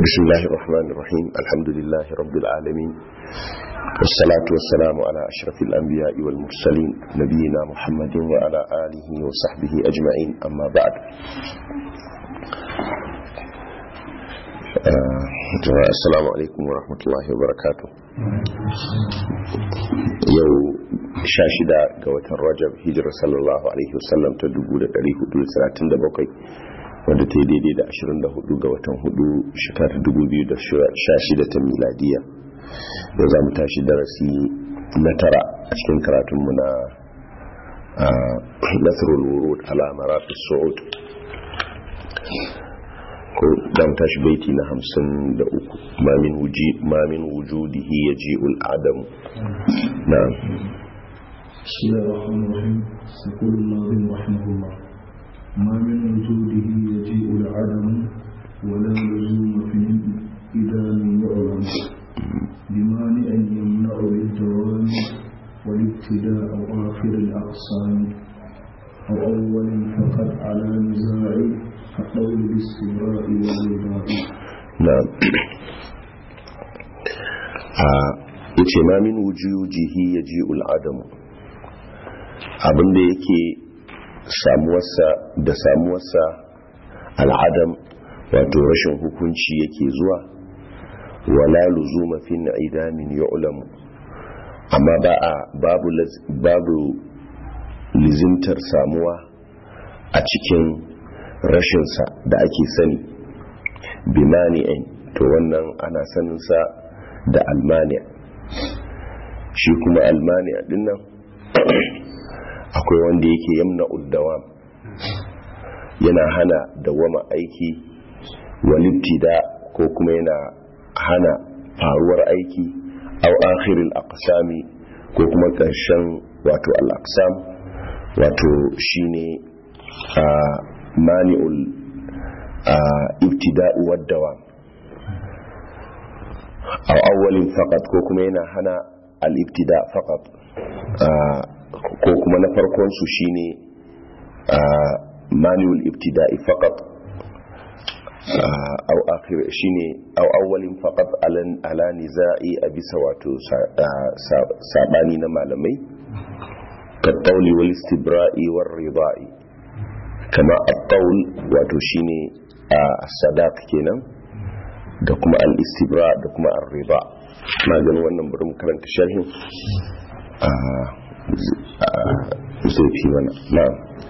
بسم الله الرحمن الرحيم الحمد لله رب العالمين والصلاة والسلام على أشرف الأنبياء والمرسلين نبينا محمد وعلى آله وصحبه أجمعين أما بعد آه السلام عليكم ورحمة الله وبركاته يو شاشدة قوة الرجب هجر صلى الله عليه وسلم تدقود الأليه دول سنة دبقي wadda ta yi daidai da 24 ga watan 4 shekarar 2016 ta miladiya da za mu tashi darasi na tara a cikin karatunmu na nasarul wurud alamara su'ud ko da mu tashi baiti na 53 mamin wujudihi ya ji ul'adamu na بسم الله الرحمن الرحيم يقول الناظم رحمه الله ما من وجوده يجيء العدم ولا لزوم في إذا لم يعلم بمانع يمنع بالدوام والابتداء أو آخر الأقسام أو أول فقط على نزاع كقول الاستمراء والرضاء نعم yace ma min wujujihi yaji'ul adamu abinda yake samuwarsa da samuwarsa al'adam wato rashin hukunci yake zuwa wala luzuma fi idamin yu'lamu amma ba a babu babu lizimtar samuwa a cikin rashinsa da ake sani bimani'in to wannan ana saninsa da almani'a shi kuma almani'a dinnan akwai wanda yake yamna uddawam yana hana dawama aiki walittida ko kuma yana hana faruwar aiki au akhiril aqsami ko kuma ƙarshen wato al-aqsam wato shine a mani'ul ibtida'u wad-dawam au awwalin faqat ko kuma yana hana al-ibtida faqat ko kuma na farkon su shine manual ibtida'i faqat aw akhir shine aw awwalin faqat ala niza'i a bisa wato sabani na malamai kattauli wal istibra'i war rida'i kama at-tawl wato shine as-sadaq kenan da kuma al-istibra da kuma ar-rida na ganin wannan bari mu karanta sharhin zai fi mana na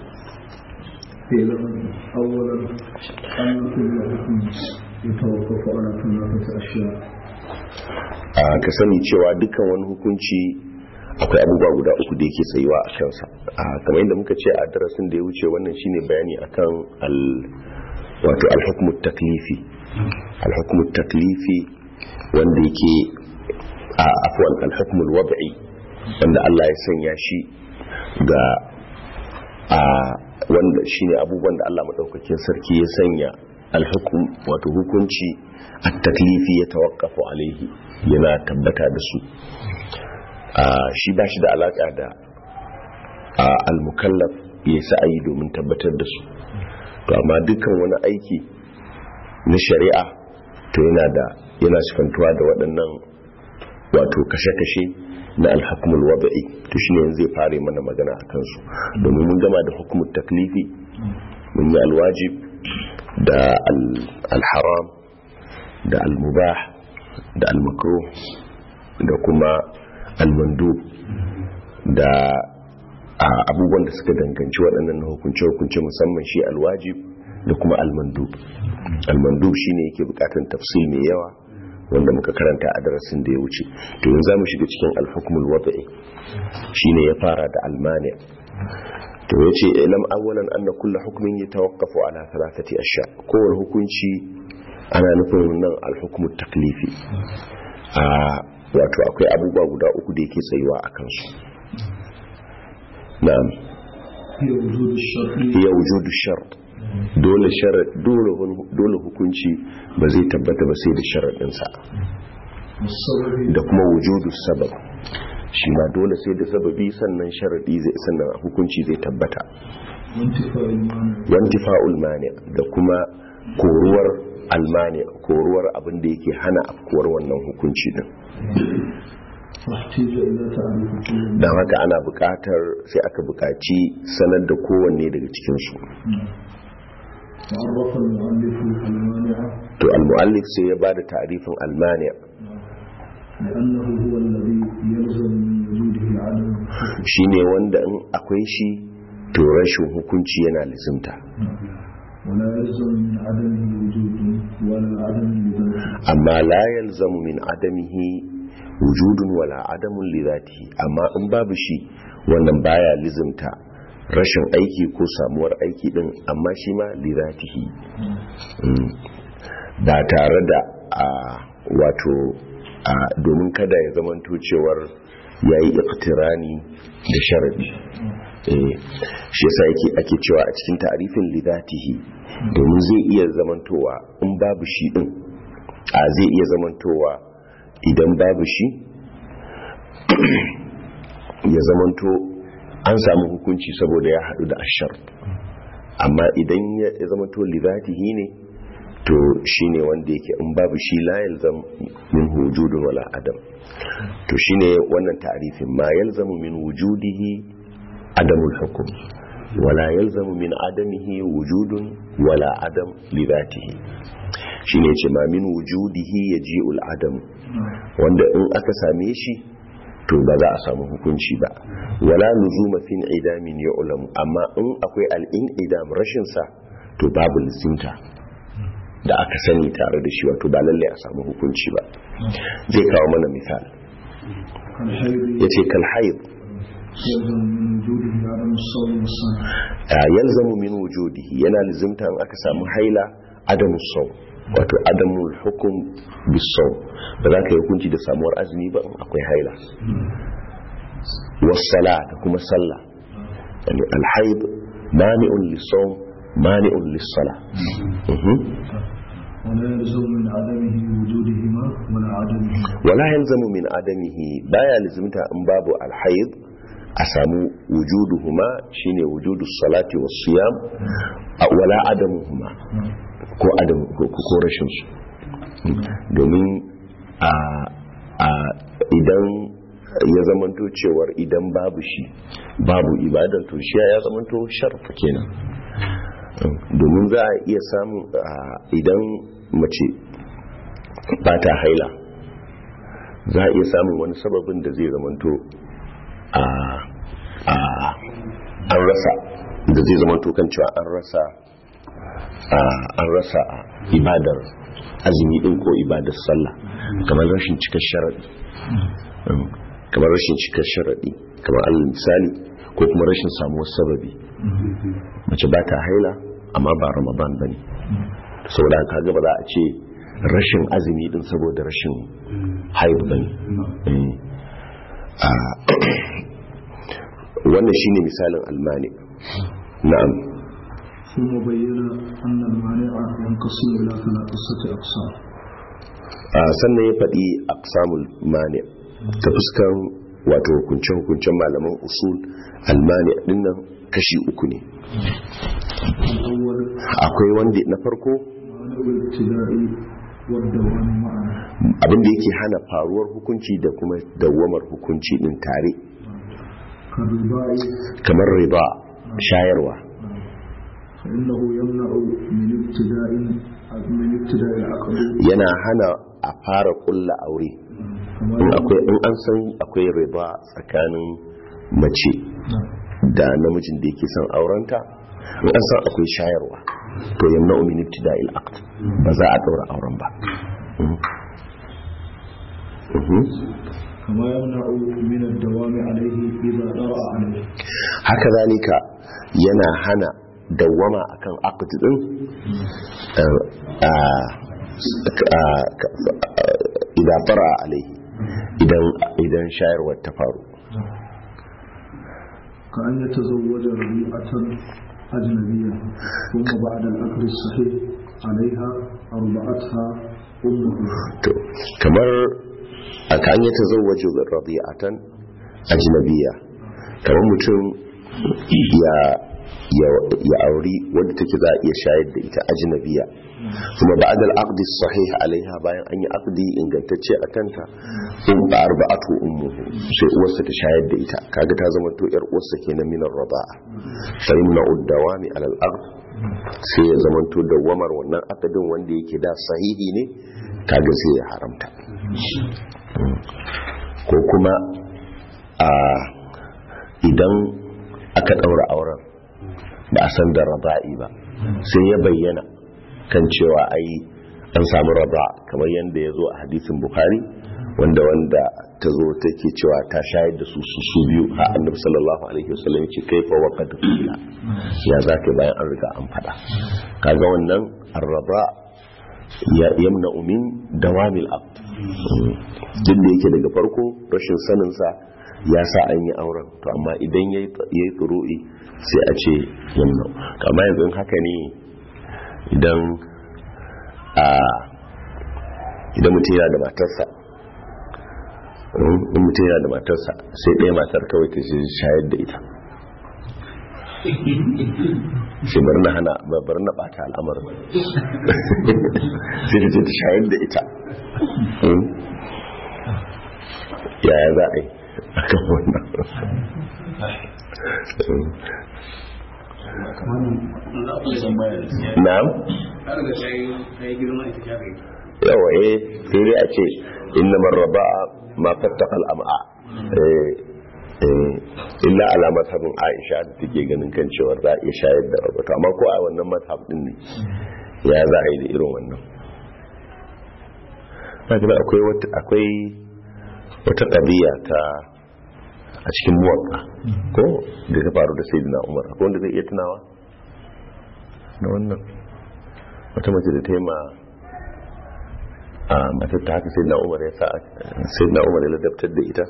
أولا أن كل حكم يتوقف على ثلاثة أشياء ka sani cewa dukkan wani hukunci akwai abubuwa guda uku da yake tsayuwa a kansa kamar yadda muka ce a darasin da ya wuce wannan shine bayani akan al wato al taklifi al taklifi wanda yake a afwan al wad'i wanda Allah ya sanya shi ga a wanda shine abubuwan da Allah madaukakin sarki ya sanya alhukum wato hukunci at-taklifi ya tawaqqafu alaihi yana tabbata da su shi ba shi da alaka da al-mukallaf ya sa'ayi domin tabbatar da su to amma dukkan wani aiki na shari'a to yana da yana sifantuwa da waɗannan wato kashe-kashe na alhakumul wada'i to shine yanzu zai fare mana magana a kansu domin mun gama da hukumul taklifi mun yi alwajib da alharam da almubah da almakruh da kuma almandub da abubuwan da suka danganci waɗannan hukunce-hukunce musamman shi alwajib da kuma almandub almandub shine yake bukatan tafsil mai yawa wanda muka karanta a darasin da ya wuce to yanzu zamu shiga cikin al-hukmul wada'i shine ya fara da almani to yace ilam awwalan anna kullu hukmin yatawaqqafu ala thalathati ashya kowane hukunci ana nufin nan al-hukmut taklifi a wato akwai abubuwa guda uku da yake tsayuwa a kansu na'am ya wujudu shart dole dole hukunci ba zai tabbata ba sai da sharaɗinsa da kuma wujudu sabab shi ma dole sai da sababi sannan sharaɗi zai sannan hukunci zai tabbata wantifa'ul mani da kuma koruwar almani koruwar abin da yake hana afkuwar wannan hukunci din فاحتيج إلى تعريف كل don haka ana buƙatar sai aka buƙaci sanar da kowanne daga cikinsu وعرف المؤلف المانع to al-mu'allif sai ya ba da ta'rifin almani لأنه هو الذي يلزم من وجوده عدم الحكم shine wanda in akwai shi to rashin hukunci yana lizimta ولا يلزم من عدمه وجود ولا عدم لذاته amma la yalzamu min adamihi wujudun wala adamun li zatihi amma in babu shi wannan baya lizimta rashin aiki ko samuwar aiki din amma shi ma li zatihi Mm. ba tare da a wato a domin kada ya zamanto cewar yayi iqtirani da sharadi eh shi yasa yake ake cewa a cikin ta'rifin li zatihi domin zai iya zamantowa in babu shi din a zai iya zamantowa idan babu shi ya zamanto an samu hukunci saboda ya haɗu da ashar amma idan ya zamanto livatihi ne to shine wanda yake in babu shi la yalzam min wujudun wala adam to shine wannan ta'rifin ma yalzamu min wujudihi adamul hukm wala yalzamu min adamihi wujudun wala adam livatihi shine ce ma min wujudihi yaji'ul adam wanda in aka same shi to ba za a samu hukunci ba wala luzuma fin idamin ya'lam amma in akwai al-in'idam rashin sa to babu lisinta da aka sani tare da shi wato ba lalle a samu hukunci ba zai kawo mana misali كالحيض yace kal haid يلزم من وجوده عدم الصوم والصلاة a yalzamu min wujudihi yana lizimta in aka samu haila adamu sau wato adamul hukum bisau ba za ka yi hukunci da samuwar azumi ba in akwai haila wasala da kuma sallah yani alhaid mani'un lisawm mani'un lissala Mhm. ولا يلزم من عدمه وجودهما ولا عدمه wala yalzamu min adamihi baya lizimta in babu alhaid a samu wujuduhuma shine wujudus salati was siyam a- wala adamuhuma ko adam ko ko rashin su domin a a idan ya zamanto cewar idan babu shi babu ibadan to shi ya zamanto sharfa kenan domin za a iya samun a, idan mace ba ta haila za a iya samun wani sababin da zai zamanto a a an rasa da zai zamanto kan cewa an rasa a an rasa ibadar azumi din ko ibadar sallah kamar rashin cikar sharadi kamar rashin cikar sharadi kamar alal misali ko kuma rashin samuwar sababi mace ba ta haila amma ba ramadan ba ne saboda haka ga ba za a ce rashin azumi din saboda rashin haid ba ne wannan shine misalin almani na'am ثم بين أن المانع ينقسم إلى ثلاثة أقسام a sannan ya faɗi aqsamul mani ta fuskan wato hukunce-hukuncen malaman usul almani dinnan kashi uku ne الأول akwai wanda na farko مانع الابتداء والدوام معا abinda yake hana faruwar hukunci da kuma dawwamar hukunci din tare كالرباء kamar riba shayarwa فإنه يمنع من ابتداء من ابتداء العقد yana hana a fara kulla aure كما in akwai in an san akwai riba tsakanin mace da namijin da yake son aurenta in an san akwai shayarwa to yamna min ibtida'il aqd ba za a daura auren ba Mhm. Mhm. كما يمنع من الدوام عليه إذا طرأ عليه haka zalika yana hana dawwama akan aqd din eh, a- a- a- idan fara alaihi idan idan shayarwar ta faru كأن يتزوج ربيعة أجنبية ثم بعد العقد الصحيح عليها أربعتها أمه to kamar a kan ya tazawwaju rabi'atan ajnabiyya kamar mutum ya ya auri wadda take za a iya shayar da ita ajnabiya kuma ba'da al-aqd sahih alaiha bayan an yi aqdi ingantacce a kanta in ba arba'atu ummuhu sai uwarsa ta shayar da ita kaga ta zama to yar uwarsa kenan minar raba'a fa inna uddawami ala al-aqd sai ya zama to dawamar wannan aqdin wanda yake da sahihi ne kaga sai ya haramta ko kuma a idan aka daura auren ba a san da raba'i ba sai ya bayyana kan cewa ai an samu raba kamar yadda ya zo a hadisin bukhari wanda wanda ta zo take cewa ta shayar da su su su biyu a annabi sallallahu alaihi wasallam ya ce kaifa wa qad qila ya zaka bayan an riga an fada kaga wannan arraba ya yamna min dawamil aqd duk da yake daga farko rashin sanin sa ya sa an yi auren to amma idan yayi yayi tsuru'i sai a ce yamna amma yanzu haka ne idan a idan mutum yana da matarsa in mutum yana da matarsa sai ɗaya matar kawai ta ce shayar da ita sai bari na hana bari na ɓata al'amarin sai ta ce ta shayar da ita yaya za a yi a kan wannan na'am yawa eh sai dai a ce inna marraba'a ma fattaqa al'am'a illa ala mazhabin Aisha da take ganin kan cewa za a iya shayar da rabuta amma ko a wannan mazhab din ne ya za a yi da irin wannan kaga akwai wata akwai wata qadiya ta a cikin muwatta ko da ta faru da sayyidina Umar akwai wanda zai iya tunawa na wannan wata mace da ta yi ma a matar ta haka sayyidina Umar ya sa sayyidina Umar ya ladabtar da ita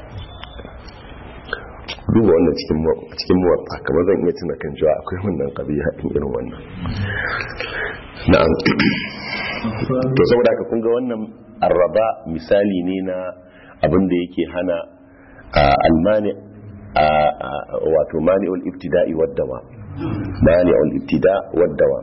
duba wannan cikin muwatta kamar zan iya tuna kan cewa akwai wannan qadiya din irin wannan na'am to saboda haka kun ga wannan arraba misali ne na abin da yake hana almani wato mani'ul ibtida'i waddawa mani'ul ibtida waddawa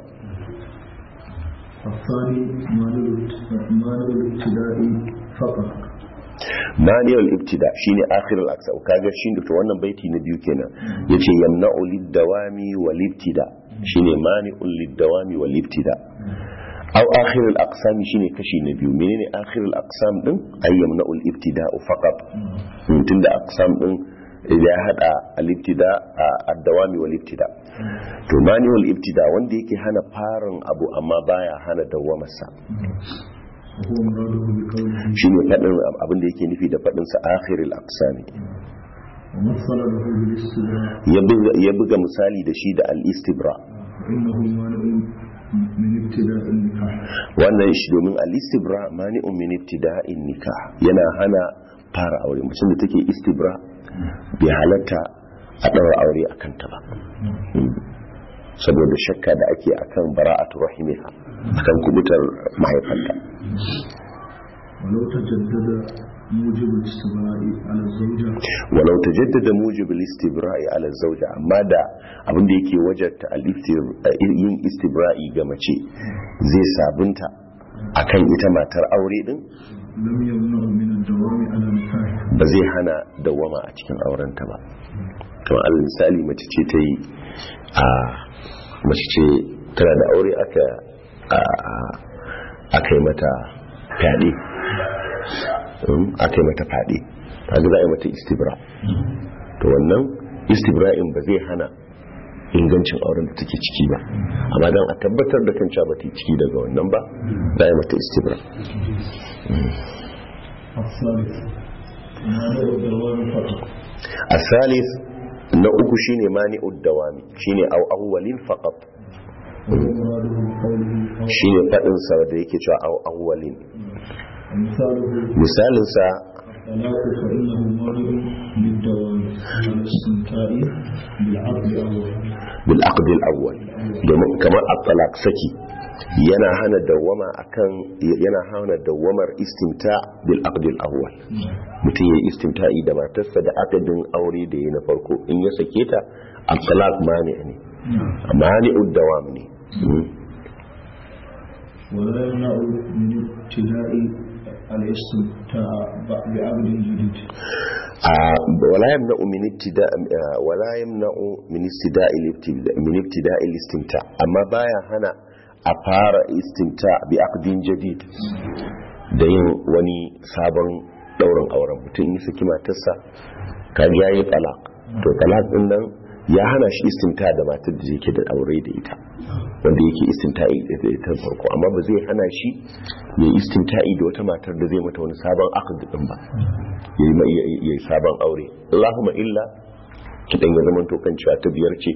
الثاني مانع الابتداء فقط mani'ul ibtida shine akhirul aqsa kaga shine to wannan baiti na biyu kenan yace yamna'u lid-dawami wal ibtida shine mani'ul lid-dawami wal ibtida aw akhirul aqsam shine kashi na biyu menene akhirul aqsam din ay yamna'ul ibtida'u faqat tunda aqsam din ya hada al-ibtida ad-dawami wal ibtida to mani'ul ibtida wanda yake hana farin abu amma baya hana dawamarsa وهو مراده بقوله shine fadin abin da yake nufi da fadin sa akhirul aqsami ومثل له بالاستدراء ya buga ya buga misali da shi da al-istibra فإنه مانع من ابتداء النكاح wannan shi domin al-istibra mani'un min ibtida'in nikah yana hana fara aure mutum da take istibra bai halatta a daura aure akan ta ba saboda shakka da ake akan bara'atu rahimiha akan kubutar mahaifanta ولو تجدد موجب الاستبراء على الزوجة walau tajaddada mujib al-istibra'i ala zawja amma da abin da yake wajarta al-istir- yin istibra'i ga mace zai sabunta akan ita matar aure din لم يمنع من الدوام على نكاح ba zai hana dawama a cikin aurenta ba kamar alal misali mace ce ta yi a mace ce tana da aure aka a- aka yi mata fyaɗe Um, aka yi mata fyaɗe ta za a yi mata istibra to wannan istibra'in ba zai hana ingancin auren da take ciki ba amma don a tabbatar da kan cewa ba ta yi ciki daga wannan ba za a yi mata istibra الثالث مانع الدوام فقط الثالث na uku shine mani'ud dawami shine aw awwalin faqat وهو مراده بقوله أو shine fadin sa da yake cewa aw awwalin مثاله misalin sa الطلاق فإنه مانع للدوام على الاستمتاع بالعقد أول bil aqd al awwal domin kamar at-talaq saki yana hana dawama akan yana hana dawamar istimta bil aqd al awwal mutum yayi istimta'i da matarsa da aqdin aure da yayi na farko in ya sake ta at-talaq mani ne mani'ud dawam ne ولا يمنع من ابتداء الاستمتاع بعقد جديد ولا يمنع من ابتداء ولا يمنع من ابتداء من ابتداء الاستمتاع اما بايا هنا a fara istimta bi aqdin jadid da yin wani sabon daurin auren mutum yi saki matarsa kaga yayi talaq to talaq din nan ya hana shi istimta da matar da yake da aure da ita wanda yake istimta'i da ita farko amma ba zai hana shi ya istimta'i da wata matar da zai mata wani sabon aqd din ba yayi sabon aure Allahumma illa kidan ya zama to kan cewa ta biyar ce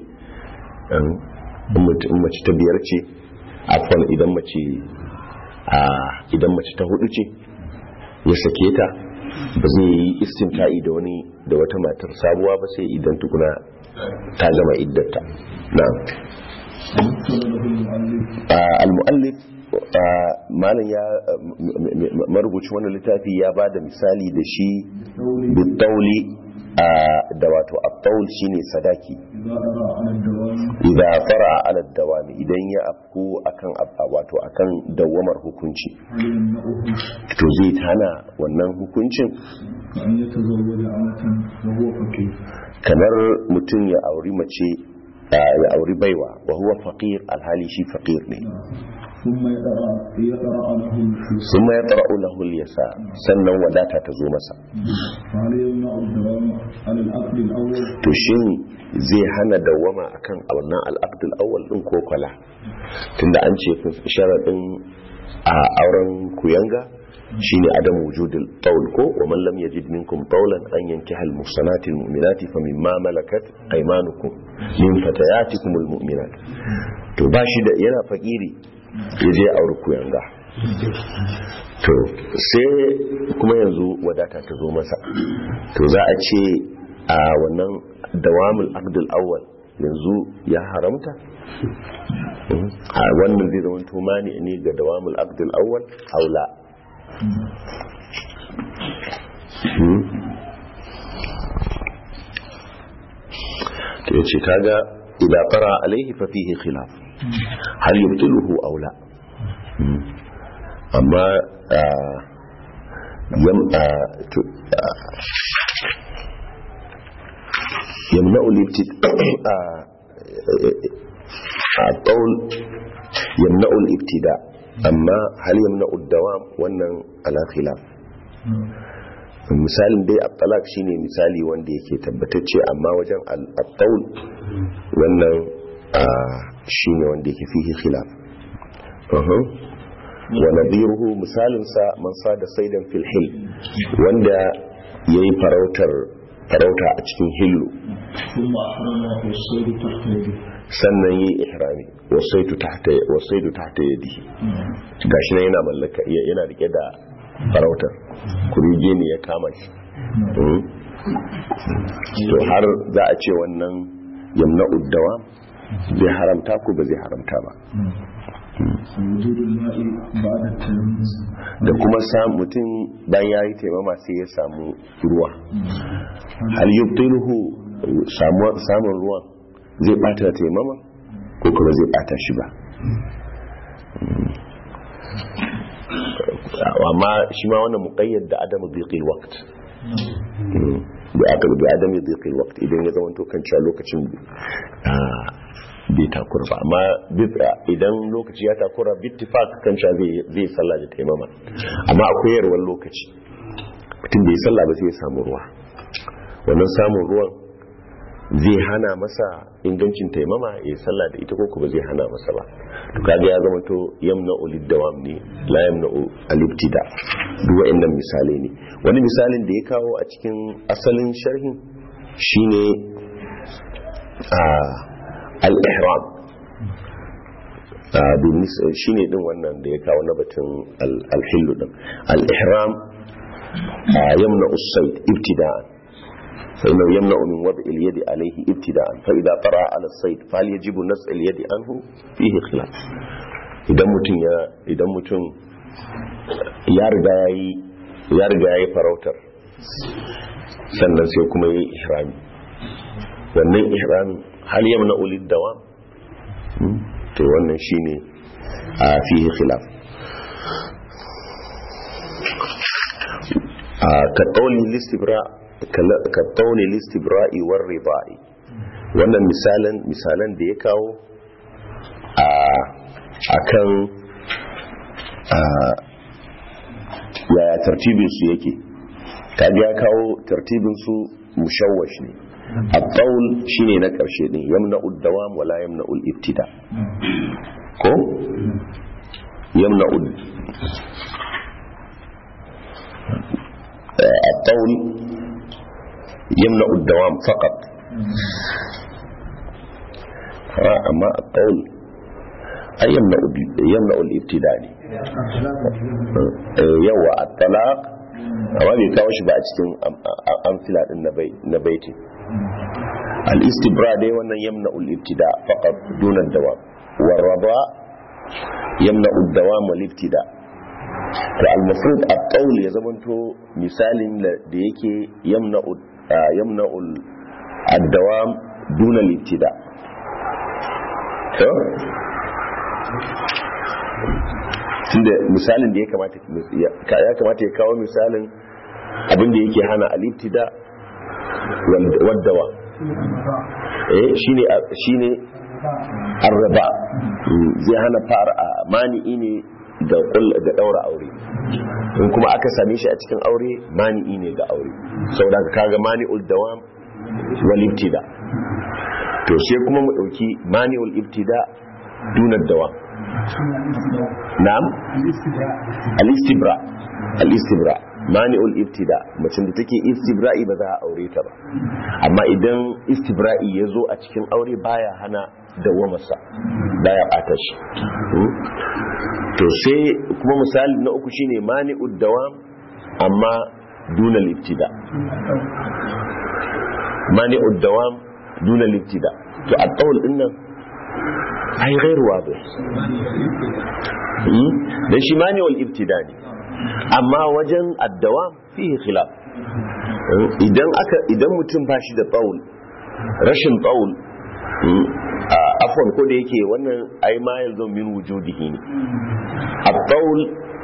in mace ta biyar ce afwan idan mace a idan mace ta hudu ce ya sake ta ba zai yi istimta'i da wani da wata matar sabuwa ba sai idan tukuna ta gama iddata na'am al-mu'allif malam ya marubuci wannan littafi ya ba da misali da shi bitauli da wato at-taul shine sadaki idza fara ala dawami idan ya afku akan wato akan dawamar hukunci to zai tana wannan hukuncin kamar mutum ya auri mace ya auri baiwa wa huwa faqir alhali shi faqir ne ثم يطرأ له اليسار sannan wadata ta zo masa to shin zai hana dawama akan wannan al'aqd al-awwal din ko kwala tunda an ce sharadin a auren kuyanga shine adam wujudul tawl ko wa man lam yajid minkum tawlan an yankiha al-muhsanati al-mu'minati famimma malakat aymanukum min fatayatikum al-mu'minat to bashi da yana fakiri yaje aure kuyanga to sai kuma yanzu wadata ta zo masa to za a ce a wannan dawamul aqdul awwal yanzu ya haramta a wannan zai zama tumani ne ga dawamul aqdul awwal aula to yace kaga idza qara alaihi fa fihi khilaf hal yubtiluhu aw la amma يمنع الابتداء الطول يمنع الابتداء أما هل يمنع الدوام wannan على خلاف misalin dai at-talaq shine misali wanda yake tabbatacce amma wajen al-tawl wannan shine wanda yake fihi khilaf wa nadiruhu misalin sa man sada saidan fil hil wanda yayi farautar farauta a cikin hillu sannan yi ihrami wasaitu tahta wasaitu tahta yadi gashi nan yana mallaka yana rike da farautar kuruje ne ya kama shi to har za a ce wannan yamna uddawa zai haramta ko ba zai haramta ba da kuma mutum bayan ya yi taimama sai ya samu ruwa hal yubtiluhu samun ruwan zai bata taimama ko kuma zai bata shi ba amma shi ma wannan muqayyad da adamu dhiqil waqt da aka da adamu dhiqil waqt idan ya zama to kan cewa lokacin bai takura ba amma idan lokaci ya takura bittifak kan cewa zai sallah da taimama amma akwai yarwar lokaci mutum bai sallah ba sai ya samu ruwa wannan samun ruwan zai hana masa ingancin taimama ya sallah da ita ko ba zai hana masa ba to kaga ya zama to yamna ulid dawam ne la yamna alibtida duk wa'annan misalai ne wani misalin da ya kawo a cikin asalin sharhin shine a al-ihram shine din wannan da ya kawo na batun al-hillu din al-ihram yamna us-sayd ibtida'an فإنه يمنع من وضع اليد عليه ابتداء فإذا طرأ على الصيد فهل يجب نزع اليد عنه فيه خلاف idan mutum ya idan mutum ya riga yayi ya riga yayi farautar sannan sai kuma yayi ihrami wannan ihramin hal yamna ulid dawa to wannan shine a fihi khilaf ka qawli listibra ka qawli listibra'i war rida'i wannan misalan misalan da ya kawo a akan yaya tartibin su yake kaga ya kawo tartibin su mushawwash ne at-tawl shine na karshe din yamna'u ad-dawam wala yamna'u al-ibtida ko yamna'u at-tawl yamna'u ad-dawam faqat amma at-tawl ay yamna'u yamna'u al-ibtida ne yawa at-talaq amma bai kawo shi ba a cikin amfila din na baitin al-istibra dai wannan yamna ul-ibtida faqat duna dawam warraba yamna ad-dawam wal-ibtida to al-mafrud at-tawl ya zamanto misalin da yake yamna yamna ad-dawam duna al-ibtida to tunda misalin da ya kamata ya kamata ya kawo misalin abin da yake hana al-ibtida waddawa eh shine shine arraba zai hana fara mani'i ne da da daura aure in kuma aka same shi a cikin aure mani'i ne ga aure saboda kaga mani'ul dawam wal ibtida to sai kuma mu dauki mani'ul ibtida duna dawam na'am al-istibra al-istibra mani'ul ibtida macin da take istibra'i ba za a aure ta ba amma idan istibra'i ya zo a cikin aure baya hana dawamarsa baya bata shi to sai kuma misali na uku shine mani'ud dawam amma duna ibtida mani'ud dawam duna ibtida to a tsawon din nan ai gairu wadih dan shi mani'ul ibtida ne amma wajen addawa fihi khilaf idan aka idan mutum ba shi da tsaul rashin tsaul afwan ko da yake wannan ai ma yanzu min wujudihi ne at-taul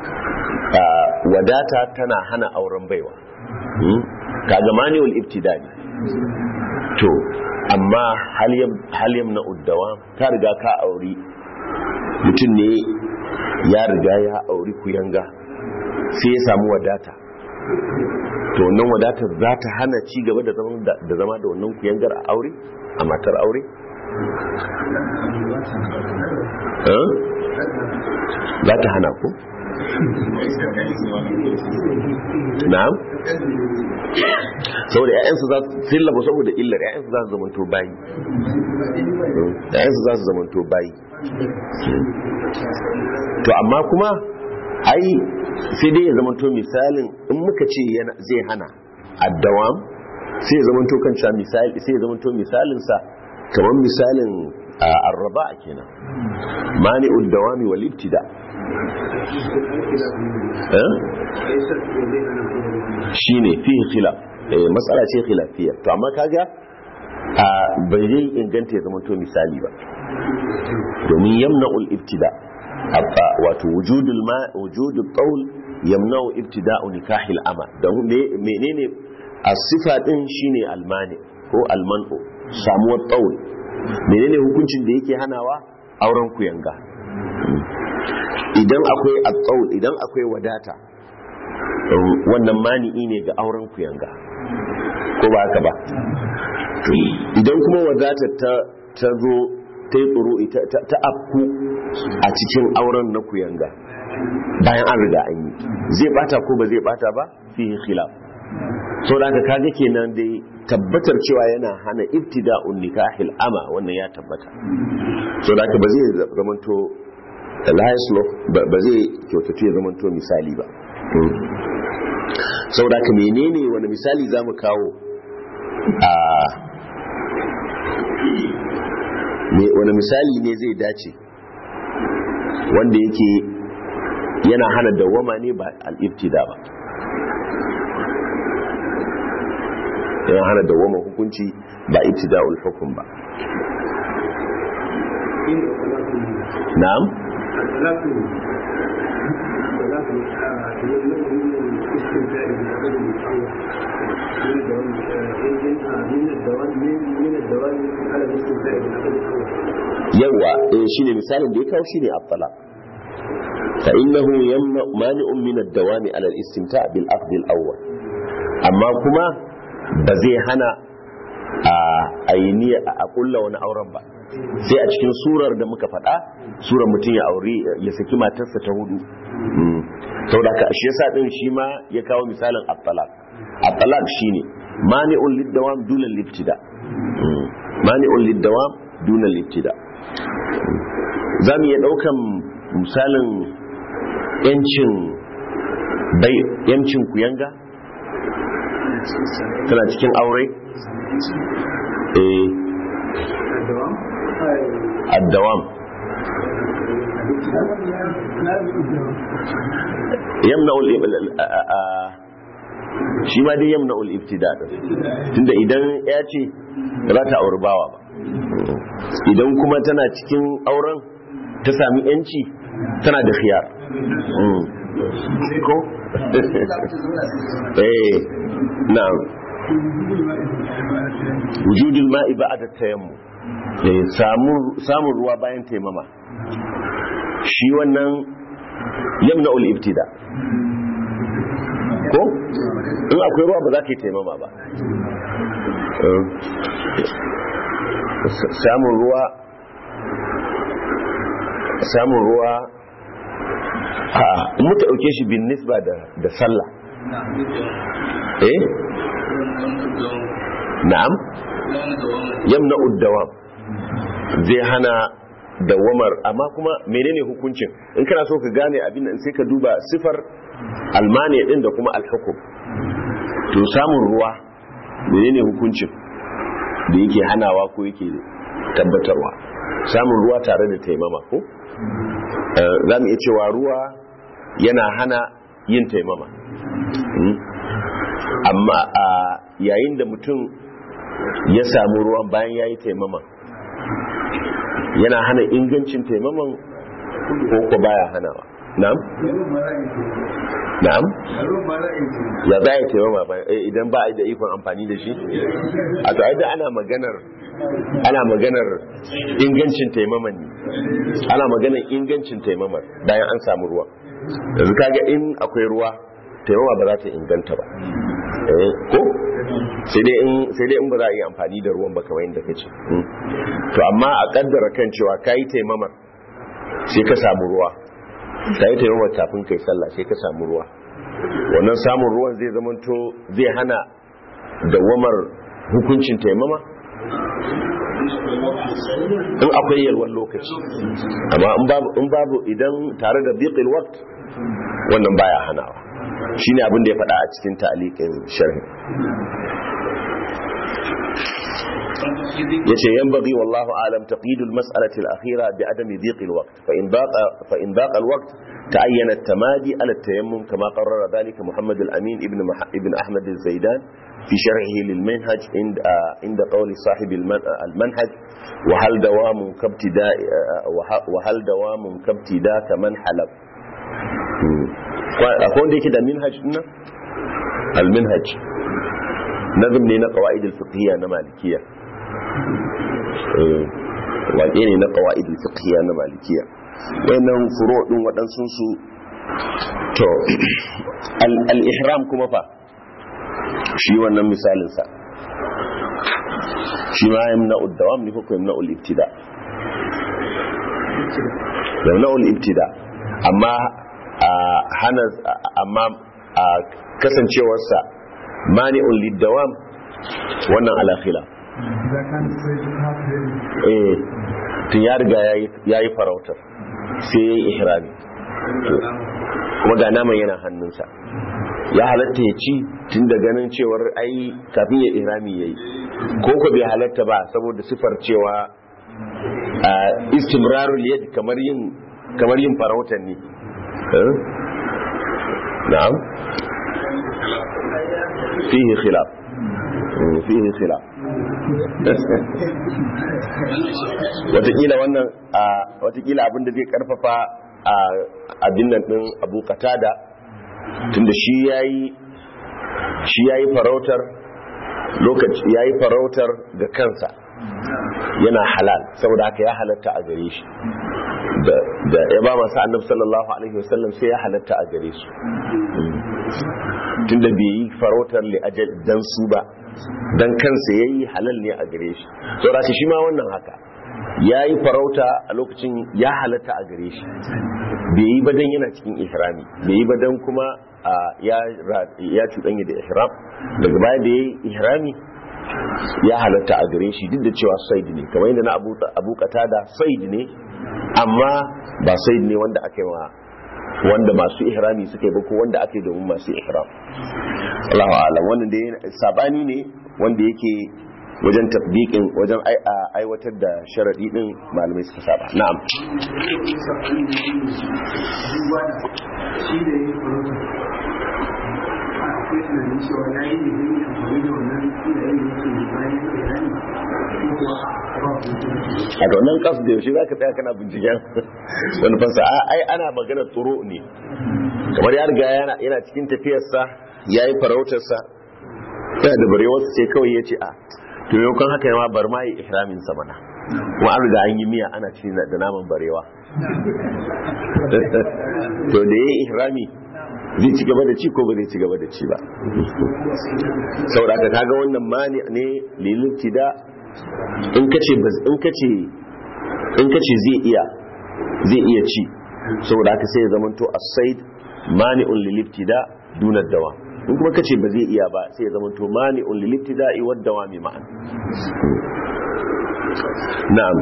wadata tana hana auren baiwa kaga mani'ul ibtida ne to amma hal yamna uddawa ta riga ka auri mutum ne ya riga ya auri kuyanga sai ya samu wadata to wannan wadatar za ta hana ci gaba da zama da wannan kuyangar a aure a matar aure za ta hana ku na'am saboda ƴaƴansu za su sillaba saboda illar ƴaƴansu za su zamanto bayi ƴaƴansu za su zamanto bayi to amma kuma ai sai dai ya zamanto misalin in muka ce zai hana addawam sai ya zamanto kan cewa misali sai ya zamanto misalin sa kamar misalin arraba kenan mani'ud dawami wal ibtida shine fihi khilaf matsala ce khilafiyya to amma kaga bai zai inganta ya zama to misali ba domin yamna'ul ibtida abba wato wujudul ma wujudul qawl yamna'u ibtida'u nikahil ama don menene as-sifa din shine almani ko almanu samuwar qawl menene hukuncin da yake hanawa auren kuyanga idan akwai at-qawl idan akwai wadata wannan mani'i ne ga auren kuyanga ko ba haka ba idan kuma wadatar ta ta zo ta yi tsoro ta afku a cikin auren na kuyanga bayan an riga an yi zai bata ko ba zai bata ba fi khilaf so da ka kaga kenan dai tabbatar cewa yana hana ibtida'un nikahil ama wannan ya tabbata so da ka ba zai zamanto la ba zai kyautatu ya zamanto misali ba sau da ka menene wani misali za mu kawo a wani misali ne zai dace wanda yake yana hana dawama ne ba al'ibtida ba yana hana dawama hukunci ba ibtida hukum ba na'am yawa eh shine misalin da ya kawo shine at-talaq fa innahu yamna mani'un min ad-dawami ala al-istimta' bil aqd al-awwal amma kuma ba zai hana a aini a kulla wani auren ba sai a cikin surar da muka faɗa surar mutum ya aure ya saki matarsa ta hudu saboda ka shi yasa din shi ma ya kawo misalin at-talaq at-talaq shine mani'un lid-dawam duna al-ibtida mani'un lid-dawam duna al-ibtida za mu iya ɗaukan misalin yancin bai yancin kuyanga tana cikin aure eh addawam yamna shi ma dai yamna ul-ibtida tunda idan ya ce ba za ta auri bawa ba idan kuma tana cikin auren ta sami yanci tana da khiyar ko eh na'am wujudul ma'i ba'da tayammu eh samun ruwa bayan taimama shi wannan yamna ul ibtida ko in akwai ruwa ba za ka yi taimama ba samun ruwa samun ruwa a muka ɗauke shi bin nisba da sallah eh na'am yamna uddawam zai hana dawamar amma kuma menene hukuncin in kana so ka gane abin nan sai ka duba sifar almani din da kuma alhukum to samun ruwa menene hukuncin da yake hanawa ko yake tabbatarwa samun ruwa tare da taimama ko za mu iya cewa ruwa yana hana yin taimama amma a yayin da mutum ya samu ruwan bayan ya yi taimama yana hana ingancin taimaman ko ko baya hanawa na'am na'am ya za a yi taimama idan ba a yi da ikon amfani da shi a to da ana maganar ana maganar ingancin taimaman ne ana maganar ingancin taimamar bayan an samu ruwa yanzu kaga in akwai ruwa taimama ba za ta inganta ba ko sai dai in ba za a yi amfani da ruwan ba kamar yadda ka ce to amma a kaddara kan cewa ka yi taimamar sai ka samu ruwa ka yi taimamar kafin kai sallah sai ka samu ruwa wannan samun ruwan zai zamanto zai hana dawamar hukuncin taimama in akwai yalwan lokaci amma in babu idan tare da biqil waqt wannan baya hanawa shine abin da ya faɗa a cikin ta'liqin sharhi yace yanbaghi wallahu alam taqid al-mas'alati al-akhira bi adami dhiq al-waqt fa in daqa fa in daqa al-waqt ta'ayyana at-tamadi ala at-tayammum kama qarrara dhalika Muhammad al-Amin ibn ibn Ahmad al-Zaidan في شرحه للمنهج عند عند قول صاحب المنهج وهل دوام كابتداء وهل دوام كابتداء كمن حلب akwai wanda yake da minhaj dinnan al-minhaj nazm ne na qawaid al-fiqhiyya na malikiya waƙe ne na qawaid al-fiqhiyya na malikiya wayannan furo din waɗansu su to al-ihram kuma fa shi wannan misalin sa shi ma yamna ud-dawam ne ko yamna ul-ibtida yamna ul-ibtida amma a hana amma a kasancewarsa mani'un lidawam wannan alakhila eh tun ya riga ya yi farautar sai ya yi ihrami kuma ga naman yana hannunsa ya halatta ya ci tun da ganin cewar ai kafin ya ihrami ya yi ko ko bai halatta ba saboda sifar cewa istimrarul yad kamar yin kamar yin farautar ne نعم فيه خلاف فيه خلاف watakila wannan a watakila abin da zai karfafa a abin nan din abu katada tunda shi yayi shi yayi farautar lokaci yayi farautar ga kansa yana halal saboda haka ya halatta a gare shi da ya ba masu annabi sallallahu alaihi wasallam sai ya halatta a gare su tunda bai yi farautar li ajal dan su ba dan kansa yayi halal ne a gare shi saboda shi ma wannan haka yayi farauta a lokacin ya halatta a gare shi bai yi ba dan yana cikin ihrami bai yi ba dan kuma ya ya cuɗanya da ihram daga baya da yayi ihrami ya halatta a gare shi duk da cewa said ne kamar yadda na abu abu da said ne amma ba said ne wanda aka yi wa wanda masu ihrami suka yi ba ko wanda aka yi domin masu ihram Allahu a'lam wannan da sabani ne wanda yake wajen tabbiqin wajen aiwatar da sharadi din malamai suka saba na'am akwai tunanin cewa ya yi ne zai amfani da wannan filayen da yake bayan da rani ko kuwa a da wannan kasu da yaushe za ka tsaya kana binciken wani fansa ai ana magana tsoro ne kamar ya riga yana cikin tafiyarsa ya yi farautarsa yana da barewarsa ce kawai ya ce a to yau kan haka yawa bar ma yi ihramin sa mana kuma an riga an yi miya ana ci da naman barewa to da ya yi ihrami zai ci gaba da ci ko ba zai ci gaba da ci ba saboda ka kaga wannan mani ne lilin da in kace in kace in kace zai iya zai iya ci saboda haka sai ya zamanto as-said mani'un lil-ibtida duna dawa in kuma kace ba zai iya ba sai ya zamanto mani'un lil-ibtida'i wad dawami ma'an na'am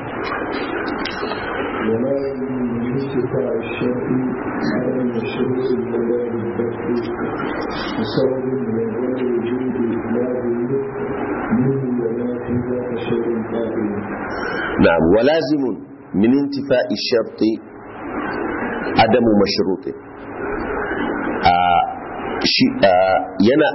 ولا من استطاع الشرع على المشروع البلاد الدفع بسبب من غير وجود لازم منه ولا في ذاك شيء قائم نعم ولازم من انتفاء الشرط عدم مشروطه yana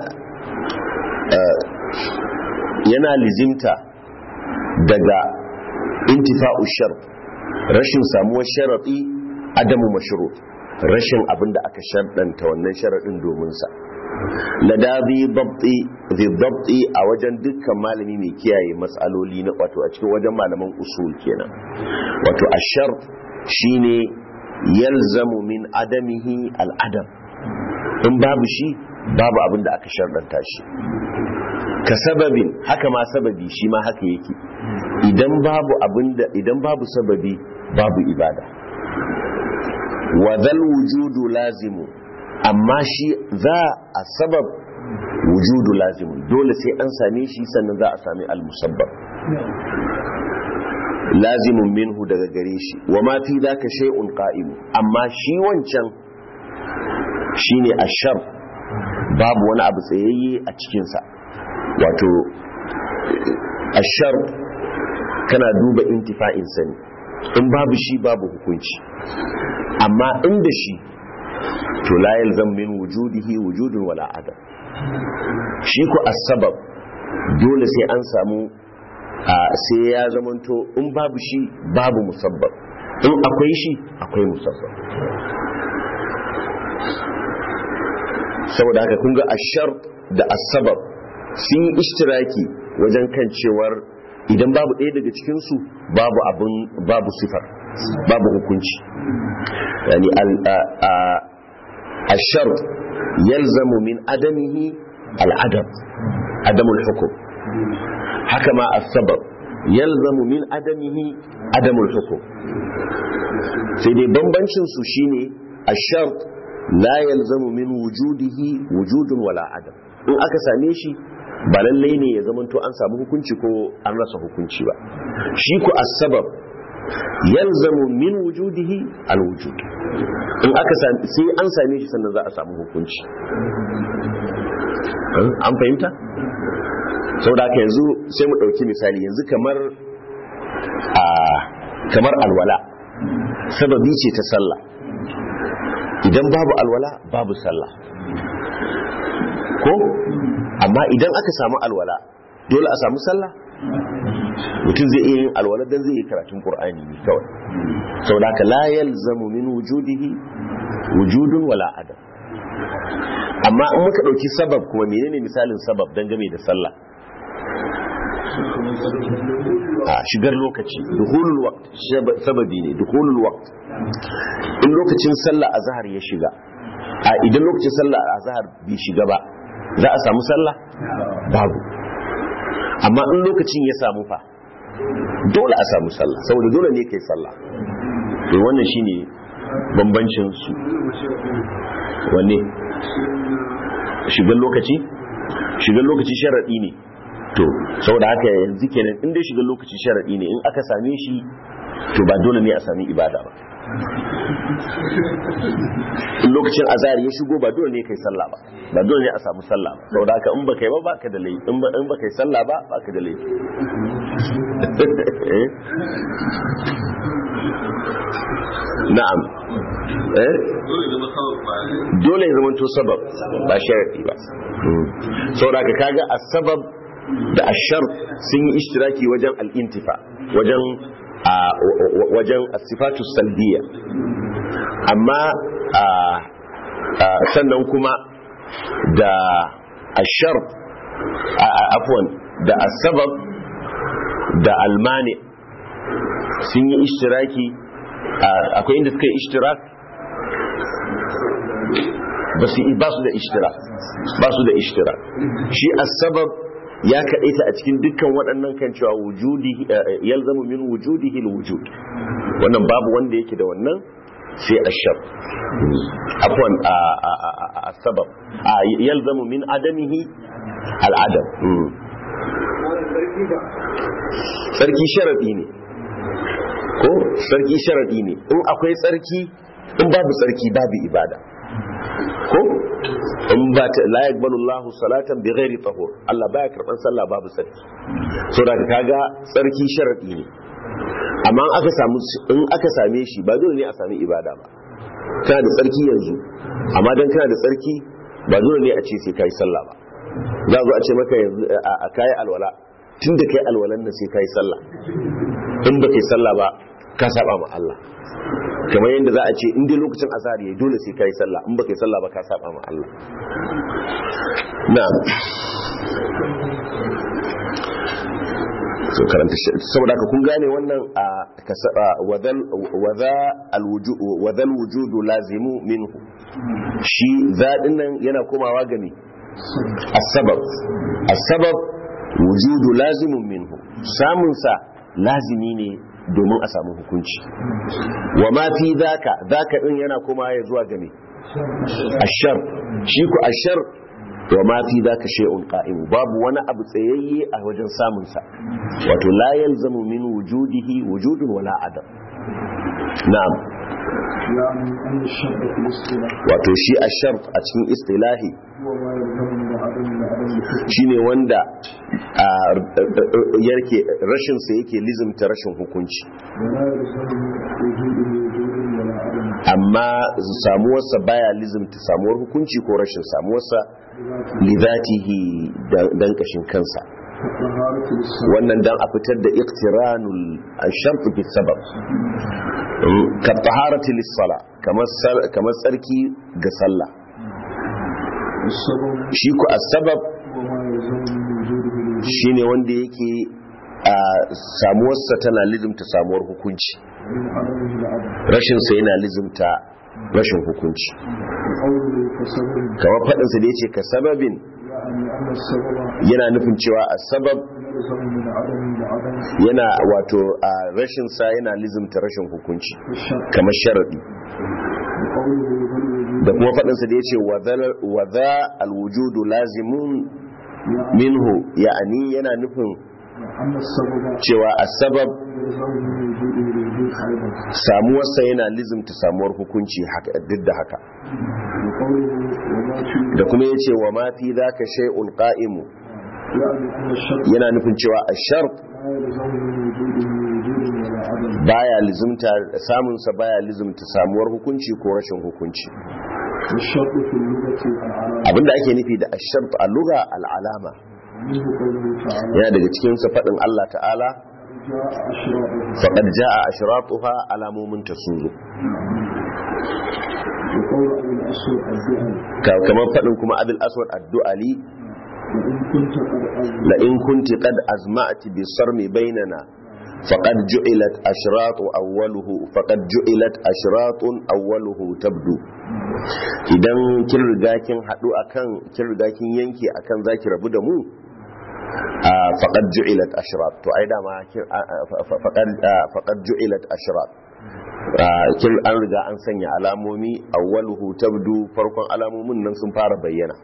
yana lizimta daga intifa'u shart rashin samuwar sharaɗi adamu mashrut rashin abin da aka sharɗanta wannan sharaɗin domin sa ladabi dabti a wajen dukkan malami mai kiyaye matsaloli na wato a cikin wajen malaman usul kenan wato ashar shine yalzamu min adamihi al'adam in babu shi babu abin da aka sharɗanta shi ka sababin haka ma sababi shi ma haka yake idan babu abinda idan babu sababi babu ibada wa zal wujudu lazimu amma shi za a sabab wujudu lazimun dole sai an same shi sannan za a sami al-musabbab lazimun minhu daga gare shi wa ma fi zaka shay'un qa'im amma shi wancan shine ashar babu wani abu tsayayye a cikin sa wato ashar kana duba intifa'in sani in babu shi babu hukunci amma inda shi to la yalzam min wujudihi wujudun wala adam shi ku asbab dole sai an samu sai ya zamanto in babu shi babu musabbab in akwai shi akwai musabbab saboda haka kun ga ashar da asbab sun yi ishtiraki wajen kan cewar idan babu ɗaya daga cikinsu babu abin babu sifar babu hukunci yani الشرط يلزم من عدمه العدم عدم الحكم حكما السبب يلزم من عدمه عدم الحكم sai dai bambancin su shine ashart la yalzamu min wujudihi wujudun wala adam in aka same shi ba lallai ne ya zamanto an samu hukunci ko an rasa hukunci ba shi ku as-sabab yalzamu min wujudihi al-wujud in aka sai an same shi sannan za a samu hukunci an fahimta saboda haka yanzu sai mu dauki misali yanzu kamar a kamar alwala sababi ce ta sallah idan babu alwala babu sallah ko amma idan aka samu alwala dole a samu sallah mutum zai iya yin alwala dan zai yi karatun qur'ani ne kawai saboda haka la yalzamu min wujudihi wujudun wala adam amma in muka dauki sabab kuma menene misalin sabab dan game da sallah a shigar lokaci dukhulul waqt sababi ne dukhulul waqt in lokacin sallah azhar ya shiga a idan lokacin sallah azhar bai shiga ba za a samu sallah babu amma in lokacin ya samu fa dole a samu sallah saboda dole ne kai sallah to wannan shine bambancin su wanne shigar lokaci shigar lokaci sharadi ne to saboda haka yanzu kenan in dai shigar lokaci sharadi ne in aka same shi to ba dole ne a sami ibada ba in lokacin azhar ya shigo ba dole ne kai sallah ba ba dole ne a samu sallah ba saboda haka in baka yi ba baka da laifi in ba in baka yi sallah ba baka da laifi na'am eh dole ya zama to sabab ba sharadi ba saboda haka kaga as-sabab da ashar sun yi ishtiraki wajen al-intifa wajen wajen as-sifatu salbiya amma sannan kuma da ashar afwan da asbab da almani sun yi ishtiraki akwai inda suka yi ishtirak ba su ba su da ishtirak ba su da ishtirak shi asbab ya kaɗaita a cikin dukkan waɗannan kan cewa wujudi yalzamu min wujudihi alwujud wannan babu wanda yake da wannan sai ashab afwan a sabab yalzamu min adamihi al'adam sarki sharadi ne ko sarki sharadi ne in akwai tsarki in babu tsarki babu ibada ko in ba ta la yaqbalu Allahu salatan bi ghairi tahur Allah baya karban sallah babu tsarki so da kaga tsarki sharadi ne amma aka samu in aka same shi ba dole ne a sami ibada ba kana da tsarki yanzu amma dan kana da tsarki ba dole ne a ce sai kai sallah ba za zo a ce maka yanzu a kai alwala tun da kai alwalan nan sai kai sallah in ba kai sallah ba ka saba ma Allah kamar yadda za a ce in dai lokacin azhar yayi dole sai kai sallah in ba kai sallah ba ka saba ma Allah na'am so karanta saboda ka kun gane wannan a wadal wadha alwujud wadal wujudu lazimu minhu shi zadin nan yana komawa ga me as-sabab as-sabab wujudu lazimun minhu samun sa lazimi ne domin a samu hukunci wa ma fi zaka zaka din yana komawa ya zuwa ga me ashar shi ku ashar wa ma fi zaka shay'un qa'im babu wani abu tsayayye a wajen samun sa wato la yalzamu min wujudihi wujudun wala adam na'am يعني أن الشرط في الاصطلاح wato shi ashar a cikin istilahi هو ما يلزم من عدم عدم الحكم shine wanda a yarke rashin sa yake lizimta rashin hukunci ولا يلزم من وجوده وجود ولا عدم amma samuwarsa baya lizimta samuwar hukunci ko rashin samuwarsa بذاته lidatihi dan kashin kansa كطهارة للصلاة wannan dan a fitar da iqtiranul ash-shart bi sabab ka taharati lis-sala kamar sal- kamar tsarki ga sallah والسبب shi ku as-sabab هو ما يلزم من وجوده الوجود shine wanda yake a samuwarsa tana lizimta samuwar hukunci من عدمه العدم rashin sa yana lizimta rashin hukunci وقوله كسبب kamar fadin sa da yace ka sababin يعني أن السبب yana nufin cewa as-sabab يلزم من عدمه العدم yana wato a rashin sa yana lizimta rashin hukunci والشرط kamar sharadi وقوله بالوجود da kuma faɗinsa da ya ce wa za alwujudu lazimun minhu ya'ani yana nufin أن السبب cewa asbab يلزم من وجوده الوجود أيضا samuwarsa yana lizimta samuwar hukunci haka duk da haka وقوله وما في da kuma ya ce wa ma fi zaka shay'un qa'imu يعني أن الشرط yana nufin cewa ashart لا يلزم من وجوده وجود ولا عدم baya lizimta samunsa baya lizimta samuwar hukunci ko rashin hukunci والشرط في اللغة العلامة abinda ake nufi da ashart a lugha al'alama منه قوله تعالى yana daga cikin sa fadin Allah ta'ala جاء أشراطها faqad jaa ashratuha alamomin ta sun zo وقول أبي الأسود الدعاء Ka- kamar fadin kuma abul aswad ad-du'ali وإن كنت قد أزل la in kunti qad azma'ti bi sarmi bainana faqad ju'ilat ashratu awwaluhu faqad ju'ilat ashratun awwaluhu tabdu idan kin riga kin hadu akan kin riga kin yanke akan zaki rabu da mu a faqad ju'ilat ashrat to ai dama kin- a- a- fa- faqad a- faqad ju'ilat ashrat a, kin an riga an sanya alamomi awwaluhu tabdu farkon alamomin nan sun fara bayyana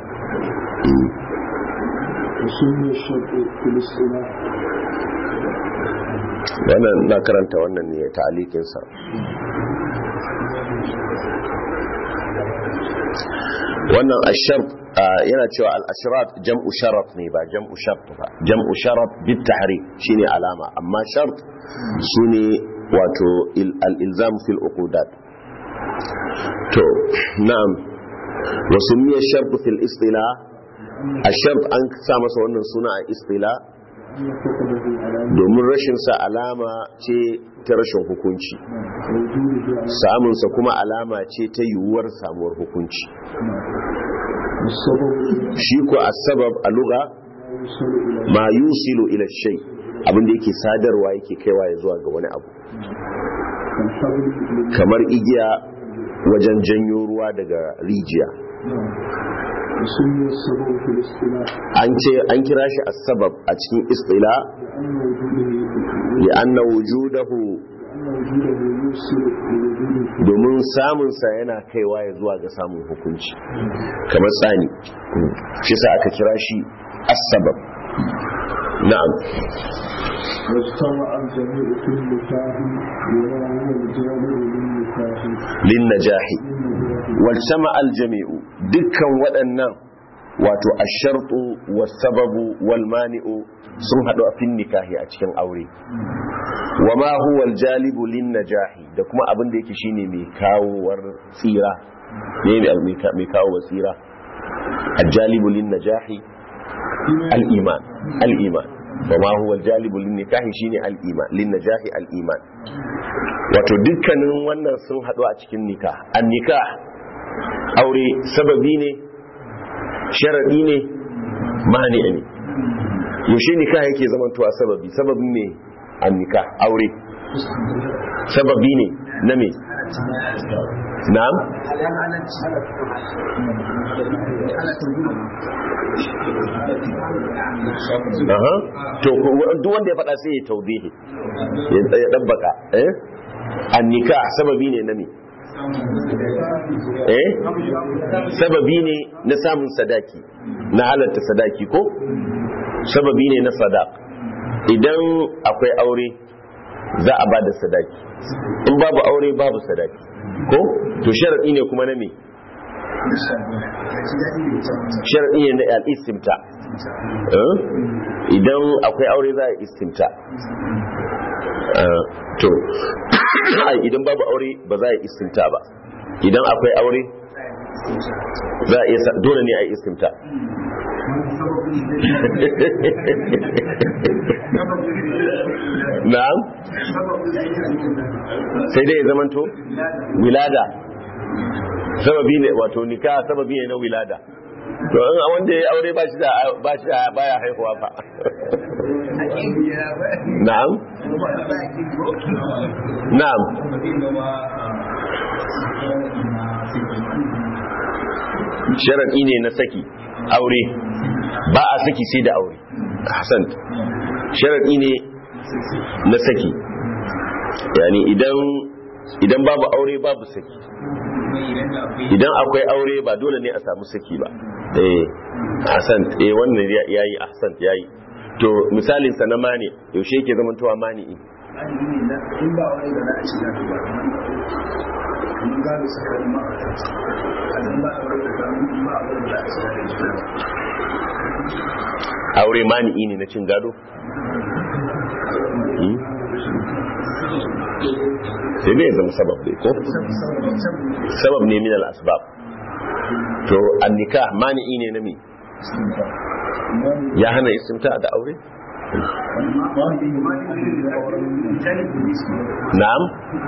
وسمي الشرط في الاصطلاح wannan na karanta wannan ne ta'alikinsa wannan ashar yana cewa al-ashrat jam'u sharat ne ba jam'u shart ba jam'u sharat bit tahrik shine alama amma shart sune wato il- al-ilzam fil uqudat to na'am wa sumiya shart fil istilah ashart an sa masa wannan suna a istilah أن فقده على domin rashin sa alama ce ta rashin hukunci وجوده على samunsa kuma alama ce ta yiwuwar samuwar hukunci والسبب shi ko asbab a lugha ما ma يوصل إلى yusilu ila shay abinda yake sadarwa yake kaiwa ya zuwa ga wani abu الحبل لل- kamar igiya wajen janyo ruwa daga rijiya وسمي السبب في الاصطلاح an ce an kira shi asbab a cikin istila لأن li anna وجوده wujudahu لأن وجوده يوصل لوجوده domin samunsa yana kaiwa ya zuwa ga samun hukunci kamar tsani shi sa aka kira shi asbab na'am واجتمع الجميع في النكاح وما هو الجامع للنكاح lin najahi walsama aljami'u dukkan waɗannan wato ashartu wasababu walmani'u sun haɗu a fin nikahi a cikin aure wa ma huwa aljalibu lin najahi da kuma abin da yake shine mai kawowar tsira ne ne mai ka- mai kawo tsira aljalibu lin najahi al-iman al-iman wa ma huwa aljalibu lin nikahi shine al-iman lin najahi al-iman wato dukkanin wannan sun haɗu a cikin nikah an nikah aure sababi ne sharaɗi ne mani ne yaushe nikah yake zamantowa sababi sababi ne an nikah aure sababi ne na me na'am aha to ko- duk wanda ya faɗa sai ya taubihi ya ya dabbaka eh an nikah sababi ne na me eh sababi ne na samun sadaki na halatta sadaki ko sababi ne na sadaq idan akwai aure za a bada sadaki in babu aure babu sadaki ko to sharadi ne kuma na me sharadi ne na al-istimta eh? idan akwai aure za a istimta Eh, to ai, idan babu aure ba za a yi istimta ba idan akwai aure za a iya sa- dole ne a yi istimta na'am sai dai ya zamanto wilada sababi ne wato nika sababi ne na wilada to in wanda ya aure ba shi da ba shi da baya haihuwa fa na'am na'am sharadi ne na saki aure ba a saki sai da aure hasan sharadi ne na saki yani idan idan babu aure babu saki idan akwai aure ba dole ne a samu saki ba eh hasan eh wannan ya- yayi ahsan yayi to misalin sa na mani yaushe yake zaman towa mani in ba wani da za a shiga ba mun gano sakamakon ma'aikata a nan ba a wani da ba mun ba a wani da za a shiga da juna ba aure mani ne na cin gado Hmm? sai dai ya zama sabab dai ko sabab ne min al-asbab to an nikah mani ne na mi ya hana istimta da aure na'am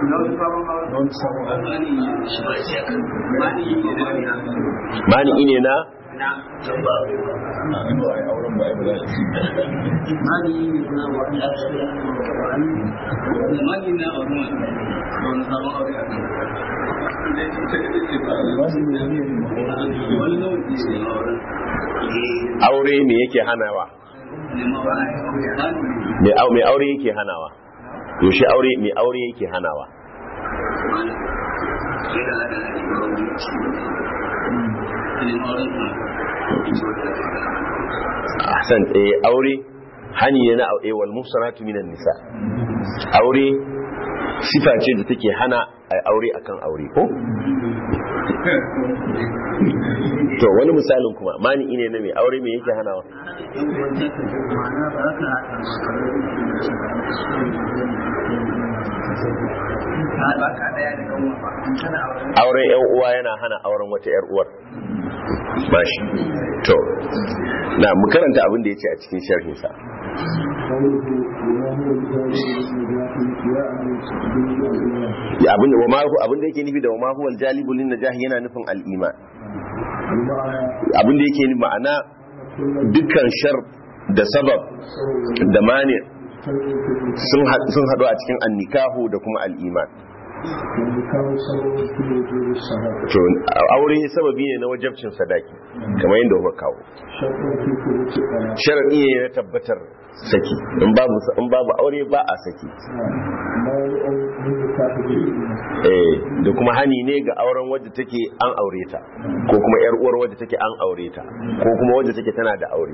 mani ine na aure me yake hanawa mai aure yake hanawa yaushe aure mai aure yake hanawa ahsan eh aure hani ne na aure wal musanatu minan nisa aure sifa ce da take hana a aure akan aure ko to wani misalin kuma mani ine na mai aure me yake hanawa auren yan uwa yana hana auren wata yar uwar bashi to na mu karanta abin da yace a cikin sharhin sa abin wa ma abin da yake nufi da wa ma huwa al-jalibul lin najah yana nufin al-iman abin da yake ma'ana dukkan shar da sabab da mani sun haɗu a cikin annikahu da kuma al'iman to aure sababi ne na wajabcin sadaki kamar yadda kuka kawo sharaɗi ne na tabbatar saki in babu aure ba a saki eh da kuma hani ne ga auren wadda take an aure ta ko kuma yar uwar wadda take an aure ta ko kuma wadda take tana da aure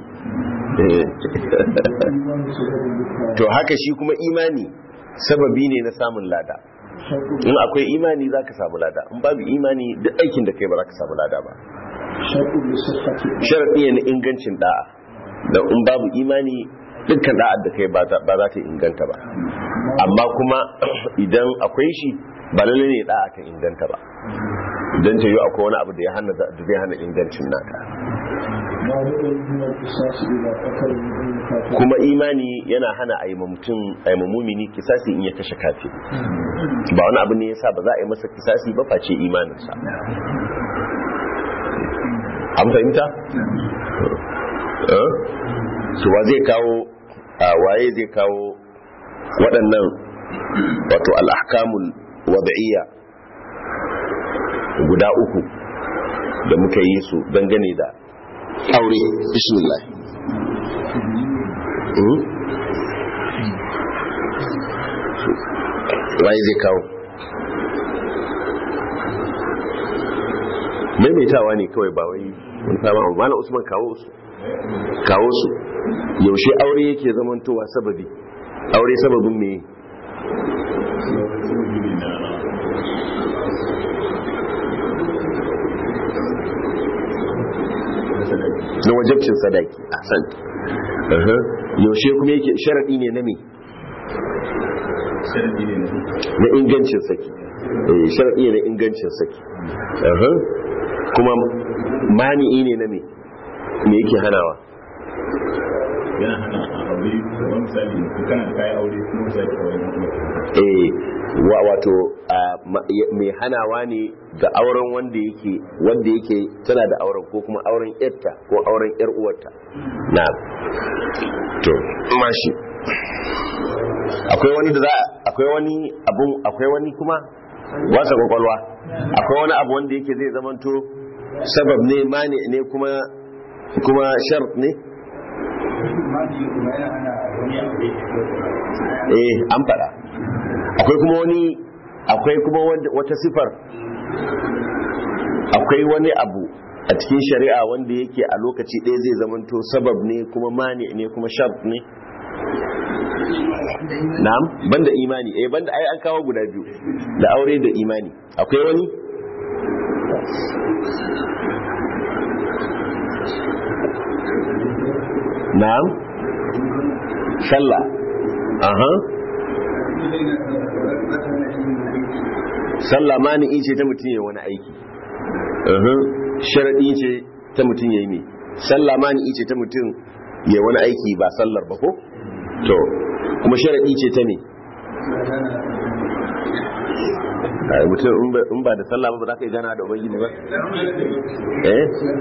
to haka shi kuma imani sababi ne na samun lada in akwai imani za ka samu lada in babu imani duk aikin da kai ba za ka samu lada ba sharaɗi ne na ingancin da'a da in babu imani dukkan da'ar da kai ba za ta inganta ba amma kuma idan akwai shi ba lalle ne da'a ta inganta ba idan ta yi akwai wani abu da ya hana da zai hana ingancin naka kuma imani yana hana a yi mutum a yi mumini kisasi in ya kashe kafin ba wani abu ne ya sa ba za a yi masa kisasi ba face imaninsa an fahimta? su ba zai kawo a waye zai kawo waɗannan wato al'ahkamul wada'iyya guda uku da muka yi su dangane da aure bismillah waye zai kawo maimaitawa ne kawai ba wai wani sama abu mana usman kawo su kawo su yaushe aure yake zamantowa sababi aure sababin me na wajabcin sadaki a san yaushe kuma yake sharaɗi ne na me na ingancin saki sharaɗi ne na ingancin saki kuma mani'i ne na me me yake hanawa yana hana aure wani misali kana da kayan aure kuma misali aure eh wa wato mai hanawa ne ga auren wanda yake wanda yake tana da auren ko kuma auren yarta ko auren yar uwarta na to mashi akwai wani da za akwai wani abun akwai wani kuma wasa kwakwalwa akwai wani abu wanda yake zai zamanto sabab ne mani ne kuma kuma shart ne eh an fada akwai kuma wani akwai kuma wata sifar akwai wani abu a cikin shari'a wanda yake a lokaci ɗaya zai zamanto sabab ne kuma mani ne kuma shart ne na'am banda imani eh banda ai an kawo guda biyu da aure da imani akwai wani na'am sallah aha sallah mani'i ce ta mutum ya wani aiki aha sharadi ce ta mutum ya yi mai sallah mani'i ce ta mutum ya wani aiki ba sallar ba ko to kuma sharadi ce ta ne ai mutum in ba- in ba da sallah ba ba za ka yi gana da ubangiji ba eh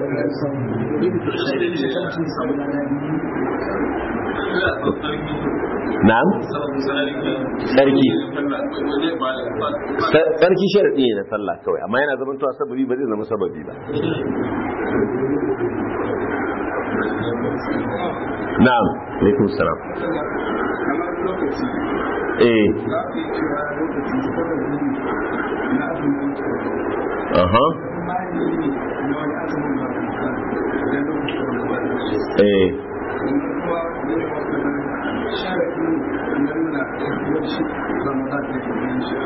na'am sarki Sa- sarki sharadi ne na sallah kawai amma yana zama tuwa sababi ba zai zama sababi ba na'am alaikum salam kamar lokaci eh za ku yi cewa lokaci sababi na azumin aha kuma ne na wani azumin ba ku kan idan lokacin da ba da shi eh kuma ne wata sharafi na nuna wani shi ramadan da ke yin shi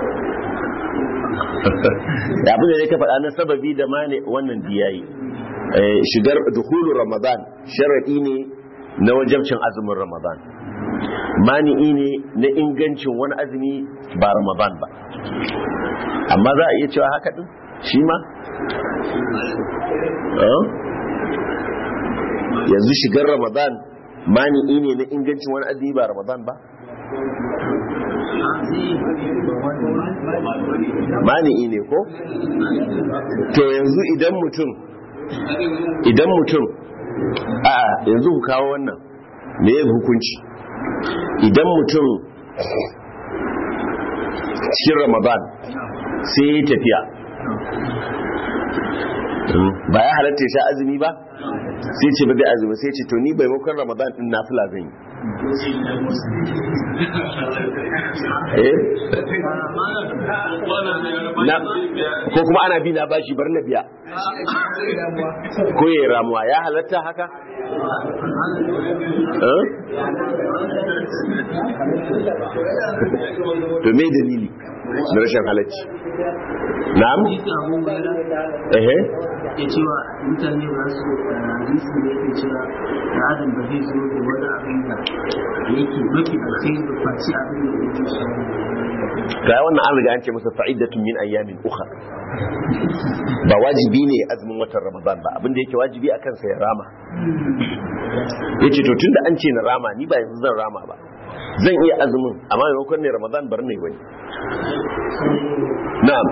da abin da ya ka faɗa na sababi da mane wannan diyayi Eh, shigar dukulu ramadan sharaɗi ne na wajabcin azumin ramadan mani'i ne na ingancin wani azumi ba ramadan ba amma za a iya cewa haka ɗin shi ma Eh? yanzu shigar ramadan mani'i ne na ingancin wani azumi ba ramadan ba mani'i ne ko to yanzu idan mutum idan mutum a yanzu ku kawo wannan me ya hukunci idan mutum cikin ramadan sai ya yi tafiya ba ya halatta ya sha azumi ba sai ce ba zai azumi sai ce to ni bai makon ramadan din nafila zan yi eh na ko kuma ana bi na bashi bar na biya ko ya ramuwa ya halatta haka eh? to me dalili na rashin halacci na'am ehe ya cewa mutane ba su hadisi da yake cewa da adam ba zai zo da wani abin da yake mafi alkhairi da faci abin da yake shi ga wannan an riga an ce masa fa'idatun min ayyamin ukhra ba wajibi ne azumin watan ramadan ba abin da yake wajibi a kansa ya rama yace to tunda an ce na rama ni ba yanzu zan rama ba zan iya azumin amma maimakon ne ramadan bar ne wani na'am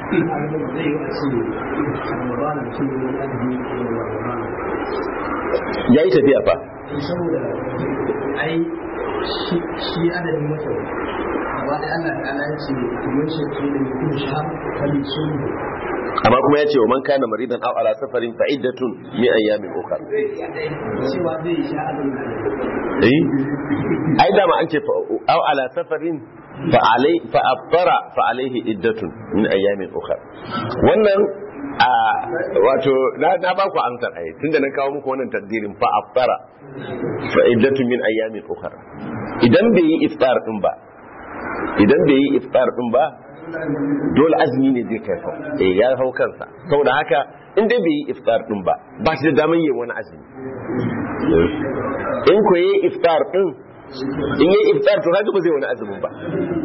ya yi tafiya fa saboda ai shi adadin mata amma da Allah ta ala ce kamar shi ke da mutum shahar kalli sun amma kuma ya ce wa man kana maridan aw ala safarin fa iddatun min ayyamin ukhra cewa zai sha azumi eh ai da ma an ce fa aw ala safarin fa alai fa aftara fa alaihi iddatun min ayyamin ukhra wannan a wato na na ba ku amsar ai tunda na kawo muku wannan taddirin fa aftara fa iddatun min ayyamin ukhra idan bai yi iftar din ba idan bai yi iftar din ba dole azumi ne zai kai fa eh ya hau kansa saboda haka in dai bai yi iftar din ba ba shi da daman yin wani azumi in ko yi iftar din in yi iftar to kaga ba zai wani azumin ba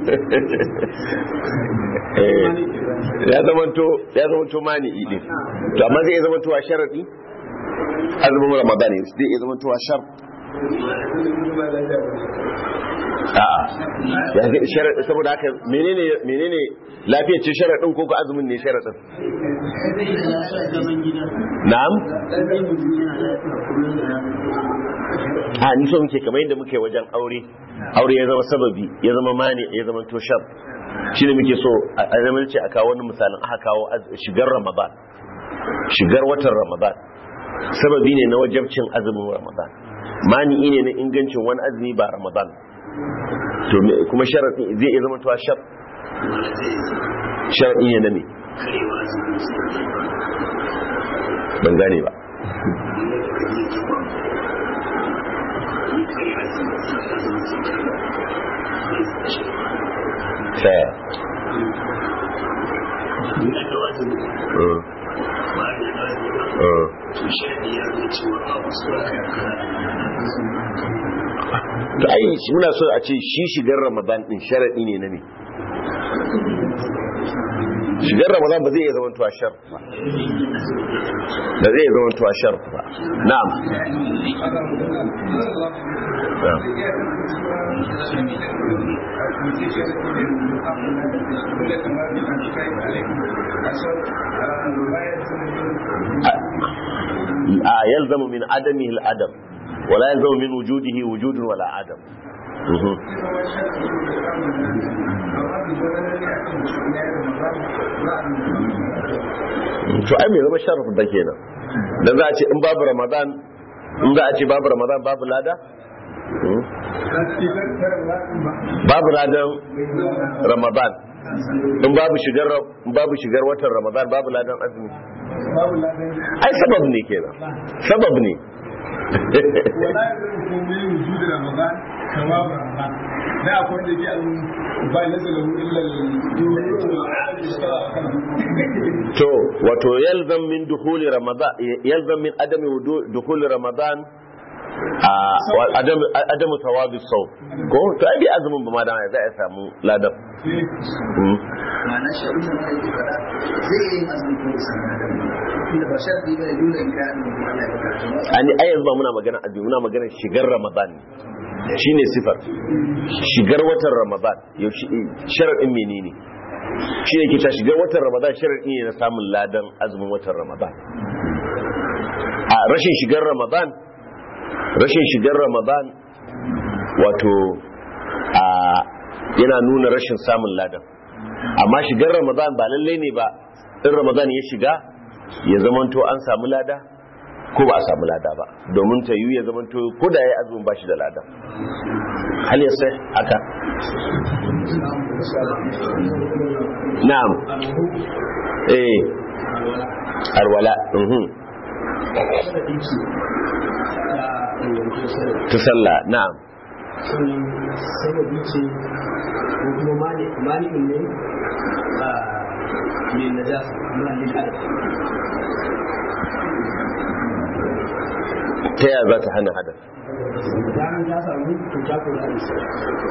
Eh, ya zamanto ya zamanto mani din to amma zai zamanto a sharadi azumin ramadan ne zai zamanto a shar a'a ya ga sharadi saboda haka menene menene lafiyar ce sharadin ko ko azumin ne sharadin zaman gida na'am ɗan mutum yana lafiya kullum da rana a ni so muke kamar yadda muke wajen aure aure ya zama sababi ya zama mani ya zama to shar shi ne muke so a zama ce a kawo wani misalin aka kawo az- shigar ramadan shigar watan ramadan sababi ne na wajabcin azumin ramadan mani ne na ingancin wani azumi ba ramadan to me- kuma sharaɗi zai iya zama to shar sharaɗi ne na me ban gane ba Fair. Mm. Mm. to ai shi muna so a ce shi shigar ramadan din sharadi ne na me shigar ramadan ba zai iya zama tuwa shar ba ba zai iya zama tuwa shar ba na'am na'am a yalzamu min adamihi al-adam wala yalzamu min wujudihi wujudun wala adam Mhm. to ai mai zama sharaf da kenan dan za a ce in babu ramadan in za a ce babu ramadan babu lada Mhm. babu ladan ramadan in babu shigar in babu shigar watan ramadan babu ladan azumi ai sabab ne kenan sabab ne wala ya zama komai wujudu ramadan ثواب رمضان لا أقول لك أن بايلز له إلا to wato yalzam min dukhuli ramadan yalzam min adami wudu- dukhuli ramadan a wa- adam adamu thawabi saw ko to ai bai azumin ba ma dan za a samu ladan Mm. ma'ana shaɗin da mai yi fada zai yi azumi ko da sanar da inda ba shaɗi ba ne dole in kayan mutum Allah ya bukata ani ai yanzu ba muna magana azumi muna magana shigar ramadan ne shine sifar shigar watan ramadan yaushe sharadin menene shi ne ke ta shigar watan ramadan sharadi ne na samun ladan azumin watan ramadan a rashin shigar ramadan rashin shigar ramadan wato a yana nuna rashin samun ladan amma shigar ramadan ba lallai ne ba in ramadan ya shiga ya zamanto an samu lada ko ba a samu lada ba domin ta yiwu ya zamanto ko da ya yi azumin ba shi da lada hal ya sai haka na'am eh alwala mhm ta sallah na'am sababi ce ko kuma malikin ne a ne na jasa malikin adam ta yaya za ta hana hadar bayan ta samu to ta kula da shi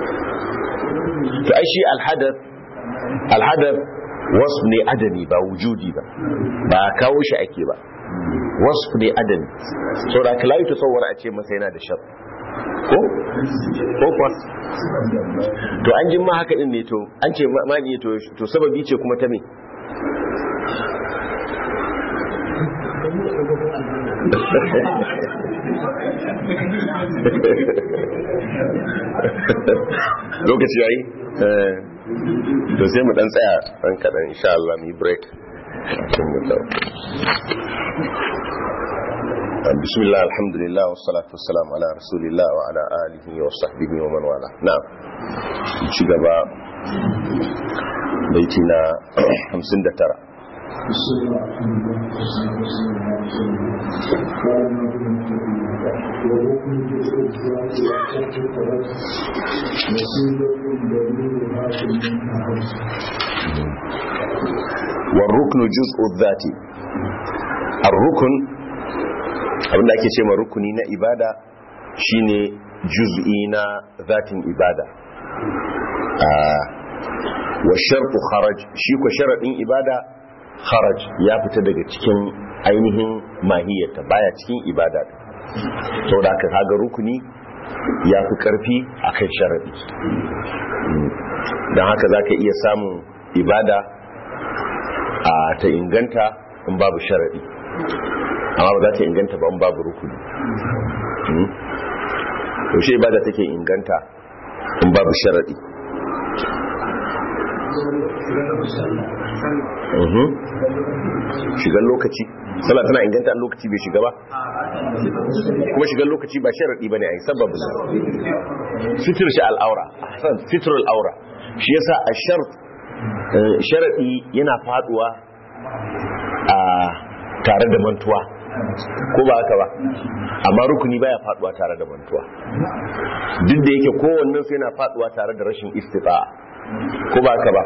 to ai shi alhadar alhadar wasu ne adami ba wujudi ba ba kawo shi ake ba wasu ne adami so da kalayi ta tsawar a ce masa yana da shar ko ko kuwa to an jin ma haka din ne to an ce ma ne to to sababi ce kuma ta me lokaci yayi eh to sai mu dan tsaya dan kadan insha Allah mu yi break Sai mu dawo. بسم الله الحمد لله والصلاة والسلام على رسول الله وعلى آله وصحبه ومن والاه نعم ci gaba baiti na 59 والركن جزء الذاتي الركن abinda ake ce ma rukuni na ibada shine juz'i na zatin ibada wa shartu kharaj shi ko sharadin ibada kharaj ya fita daga cikin ainihin mahiyarta baya cikin ibada saboda ka kaga rukuni ya fi karfi akan sharadi don haka zaka iya samun ibada a ta inganta in babu sharadi amma ba za ta inganta ba in babu rukuni yaushe ibada take inganta in babu sharadi shigar lokaci sallah tana inganta an lokaci bai shiga ba kuma shigar lokaci ba sharadi ba ne a yi sababin fitir shi al'aura fitir al'aura shi yasa a sharadi yana faduwa a tare da mantuwa ko ba haka ba amma rukuni baya faduwa tare da mantuwa duk da yake kowannen sai yana faduwa tare da rashin istita'a ko ba haka ba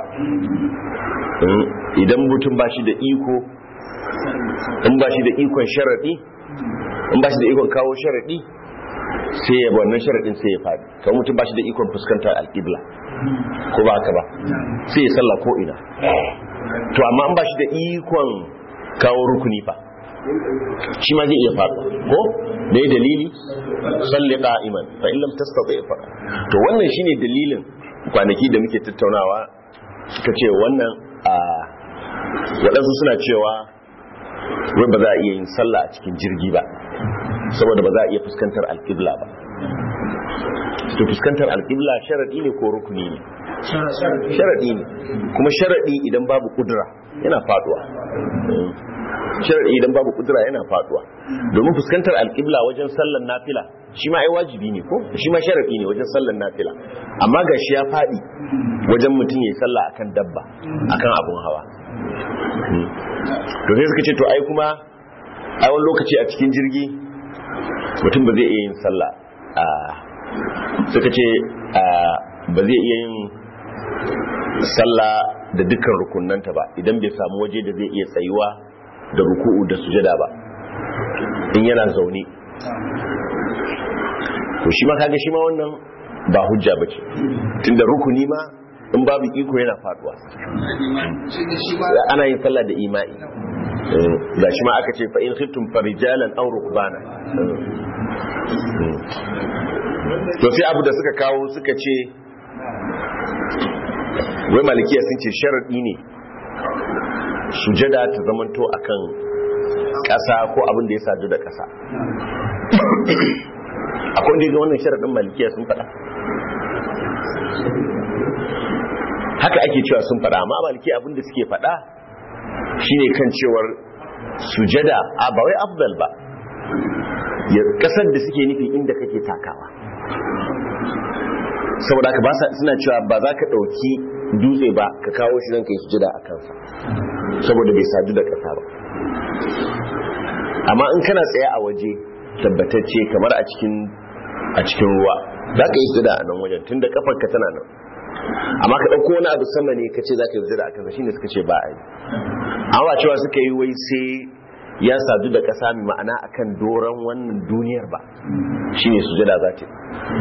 idan mutum ba shi da iko in ba shi da ikon sharadi in ba shi da ikon kawo sharadi sai ya wannan sharadin sai ya fadi kawai mutum ba shi da ikon fuskantar alƙibla ko ba haka ba sai ya sallah ko ina to amma an ba shi da ikon kawo rukuni fa shi ma zai iya faɗo ko da ya dalili salli qa'iman fa in lam tastati fa to wannan shine dalilin kwanaki da muke tattaunawa suka ce wannan a waɗansu suna cewa wai ba za a iya yin sallah a cikin jirgi ba saboda ba za a iya fuskantar alƙibla ba to fuskantar alƙibla sharaɗi ne ko rukuni ne sharaɗi ne kuma sharaɗi idan babu kudura yana faduwa sharaɗi idan babu kudura yana faduwa domin fuskantar alƙibla wajen sallan nafila shi ma ai wajibi ne ko shi ma sharaɗi ne wajen sallan nafila amma ga shi ya faɗi wajen mutum ya yi sallah akan dabba akan abun hawa to sai suka ce to ai kuma a wani lokaci a cikin jirgi mutum ba zai iya yin sallah a suka ce ba zai iya yin sallah da dukkan rukunanta ba idan bai samu waje da zai iya tsayuwa da ruku'u da sujada ba in yana zaune to shi ma kaga shi ma wannan ba hujja bace tunda rukuni ma in babu iko yana faduwa ana yin sallah da imai ga shi ma aka ce fa in khiftum farijalan aw rukbana to sai abu da suka kawo suka ce wai malikiya sun ce sharaɗi ne sujada ta zamanto akan ƙasa ko abin da ya sadu da ƙasa akwai wanda ya ga wannan sharaɗin malikiya sun faɗa haka ake cewa sun faɗa amma malikiya abin da suke faɗa shine kan cewar sujada a ba wai afdal ba ƙasar da suke nufi inda kake takawa saboda haka ba suna cewa ba za ka ɗauki dutse ba ka kawo shi zan kai sujada a kansa saboda bai sadu da ƙasa ba amma in kana tsaye a waje tabbatacce kamar a cikin a cikin ruwa za ka yi sujada a nan wajen tunda kafar ka tana nan amma ka ɗauko wani abu sama ne ka ce za ka yi sujada a kansa shine suka ce ba a yi amma cewa suka yi wai sai ya sadu da ƙasa mai ma'ana akan doron wannan duniyar ba shine sujada za ta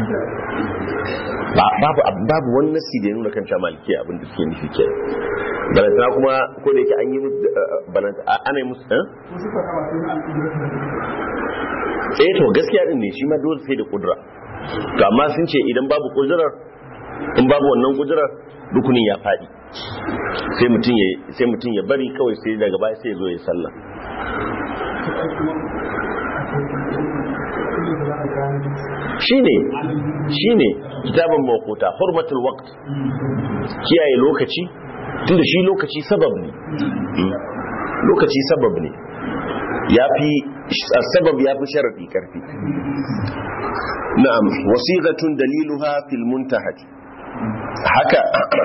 babu babu wani nasi da ya nuna kan maliki abin da suke nufi ke balantana kuma ko da yake an yi ana yi musu eh to gaskiya din ne shi ma dole sai da kudura to amma sun ce idan babu kudurar in babu wannan kudurar rukunin ya faɗi sai mutum ya sai mutum ya bari kawai sai daga baya sai ya zo ya sallah shine shine kitabun mawquta hurmatul waqt kiyaye lokaci tunda shi lokaci sabab ne lokaci sabab ne yafi sabab yafi sharadi karfi na'am wasiqatun daliluha fil muntahaj haka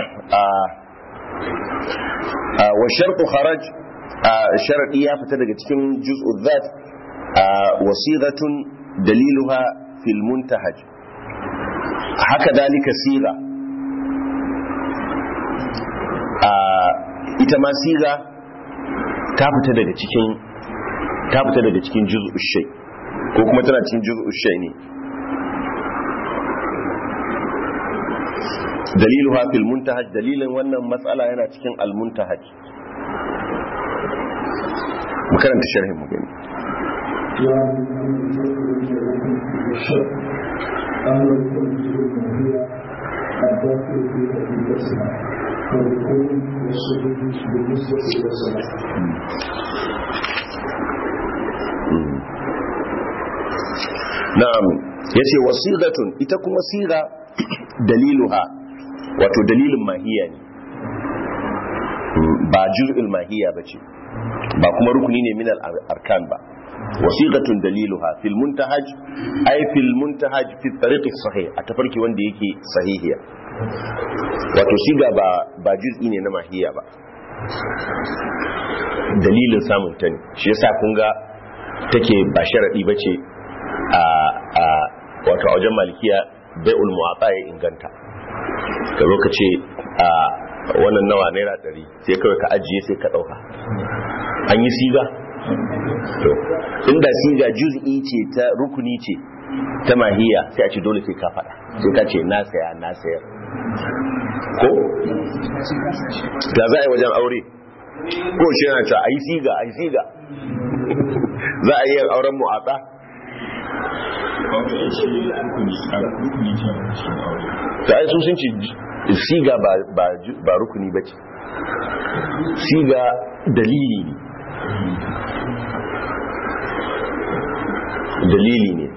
wa shartu kharaj sharadi ya fita daga cikin juz'u dhat wasiqatun daliluha fil muntahaj haka dalika siga ita ma siga ta fita daga cikin ta fita daga cikin juz'u shay ko kuma tana cikin juz'u shay ne daliluha fil muntahaj dalilin wannan matsala yana cikin al muntahaj mu karanta sharhin mu gani أما الكل هي الداخل في الجسم فالكون والسجود بالنسبة إلى الصلاة na'am yace wasiqatun ita kuma siga daliluha wato dalilin mahiya ne ba juz'ul mahiya bace ba kuma rukuni ne min al-arkan ba wasiqatun daliluha fil muntahaj ay fil muntahaj fi tariq sahih a tafarki wanda yake sahihiya wato siga ba ba juz'i ne na mahiya ba dalilin samun ta ne shi yasa kun ga take ba sharadi bace a a wato a wajen malikiya bai'ul muwatta ya inganta ka zo ka ce a wannan nawa naira ɗari sai kawai ka ajiye sai ka ɗauka an yi siga to inda siga juz'i ce ta rukuni ce ta mahiya sai a ce dole sai ka faɗa sai ka ce na saya na sayar ko da za a yi wajen aure ko shi yana cewa ai siga ai siga za a yi auren mu'atsa kawai shi rukuni a rukuni ce shi aure ta ai su sun ce siga ba ba ba rukuni bace siga dalili ne dalili ne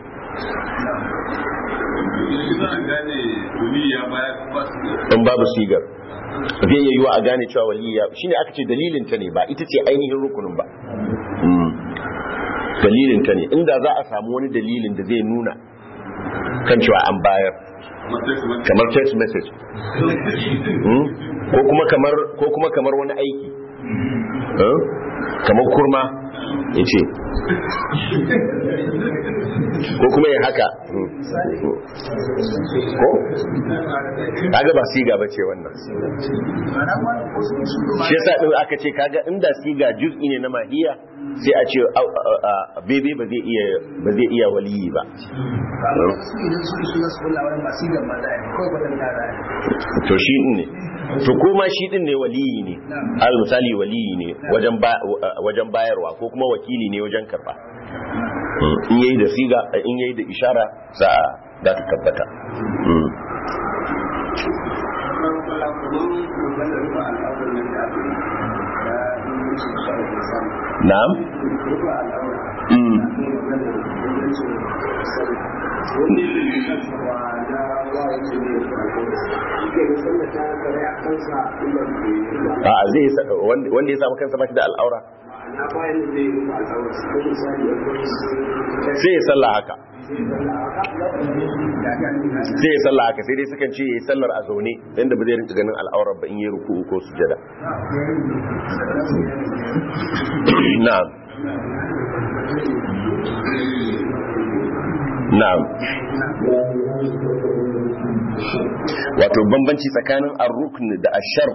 in babu sigar zai iya yiwa a gane cewa waliya shine aka ce dalilin ta ne ba ita ce ainihin rukunin ba Mm. dalilin ta ne inda za a samu wani dalilin da zai nuna kan cewa an bayar kamar text message Mm. ko kuma kamar ko kuma kamar wani aiki Eh? kamar kurma ya ce ko kuma ya haka Mm. ko kaga ba siga ba ce wannan shi yasa din aka ce kaga inda siga juz'i ne na mahiya sai a ce au- a- a- a- bebe ba zai iya ba zai iya waliyi ba su idan su su su kula wani masu da maza ne kawai kwatanta da to shi din ne to kuma shi din ne waliyi ne al misali waliyi ne wajen ba wajen bayarwa ko kuma wakili ne wajen karba Mm, in yayi da siga in yayi da ishara za a za ta tabbata Mm. na'am Mm. a zai sa- wanda wanda ya samu kansa ba shi da al'aura sai ya sallah haka sai ya sallah haka sai dai sukan ce ya yi sallar a zaune yadda ba zai rinka ganin al'aurar ba in yi ruku'u ko sujada na'am na'am wato bambanci tsakanin ar-rukn da ash-shart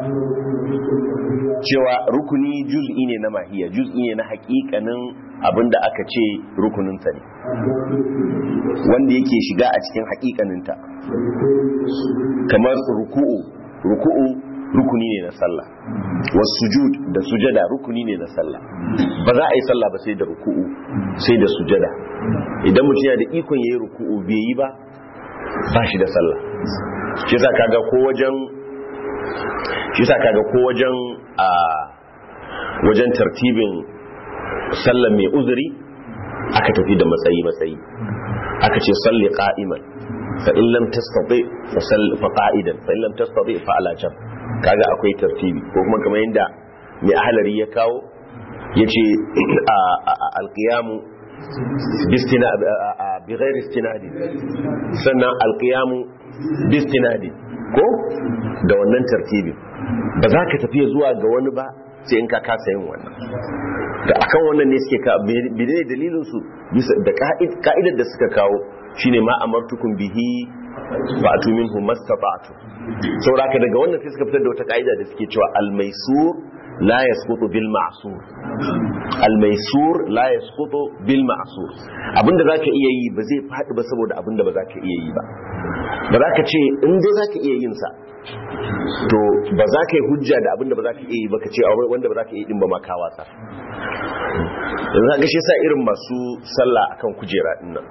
cewa rukuni juz'i ne na mahiya juz'i ne na hakikanin abinda aka ce rukunin sa ne wanda yake shiga a cikin hakikaninta kamar ruku'u ruku'u rukuni ne na sallah was sujud da sujada rukuni ne na sallah ba za a yi sallah ba sai da ruku'u sai da sujada idan mutum yana da ikon yayi ruku'u bai yi ba ba shi da sallah shi yasa kaga ko wajen shi yasa kaga ko wajen a wajen tartibin sallar mai uzuri aka tafi da matsayi matsayi aka ce salli qa'iman fa in lam tastati fa salli fa qa'idan fa in lam tastati fa ala jam kaga akwai tartibi ko kuma kamar yanda mai ahlari ya kawo yace alqiyamu bistina bi ghairi istinadi sannan alqiyamu bistinadi ko da wannan tartibi ba za ka tafiya zuwa ga wani ba sai in ka kasa yin wannan da akan wannan ne suke ka bidai dalilin su bisa da ka'idar da suka kawo shine ma amartukum bihi fa'atu minhu mastata'tu sauraka daga wannan sai suka fitar da wata ka'ida da suke cewa al-maisur la yasqutu bil ma'sur al-maisur la yasqutu bil ma'sur abinda zaka iya yi ba zai fadi ba saboda abinda ba zaka iya yi ba ba za ka ce in dai zaka iya yin sa to ba za ka yi hujja da abinda ba za ka iya yi ba ka ce a wanda ba za ka iya din ba ma ka wasa yanzu ga shi sa irin masu sallah akan kujera din nan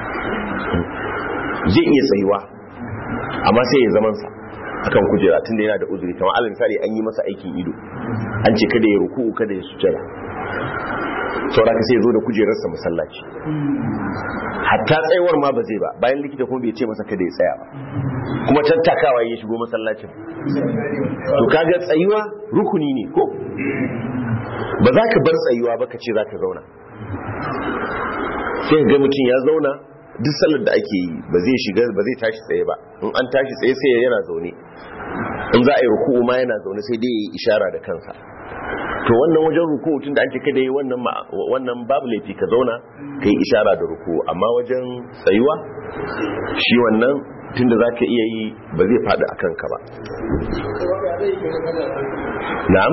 zai iya tsayuwa amma sai ya zaman sa akan kujera tunda yana da uzuri kamar alal misali an yi masa aikin ido an ce kada ya ruku kada ya sujjada saboda ka sai ya zo da kujerarsa masallaci hatta tsayuwar ma ba zai ba bayan likita kuma bai ce masa kada ya tsaya ba kuma tattakawa ya shigo masallacin to kaga tsayuwa rukuni ne ko ba za ka bar tsayuwa ba ka ce za ka zauna sai ga mutum ya zauna duk sallar da ake yi ba zai shiga ba zai tashi tsaye ba in an tashi tsaye sai yana zaune in za a yi ruku'u ma yana zaune sai dai ya yi ishara da kansa to wannan wajen ruku'u tun da ake kada yi wannan wannan babu laifi ka zauna ka yi ishara da ruku'u amma wajen tsayuwa shi wannan tunda za ka iya yi ba zai faɗi a kanka ba na'am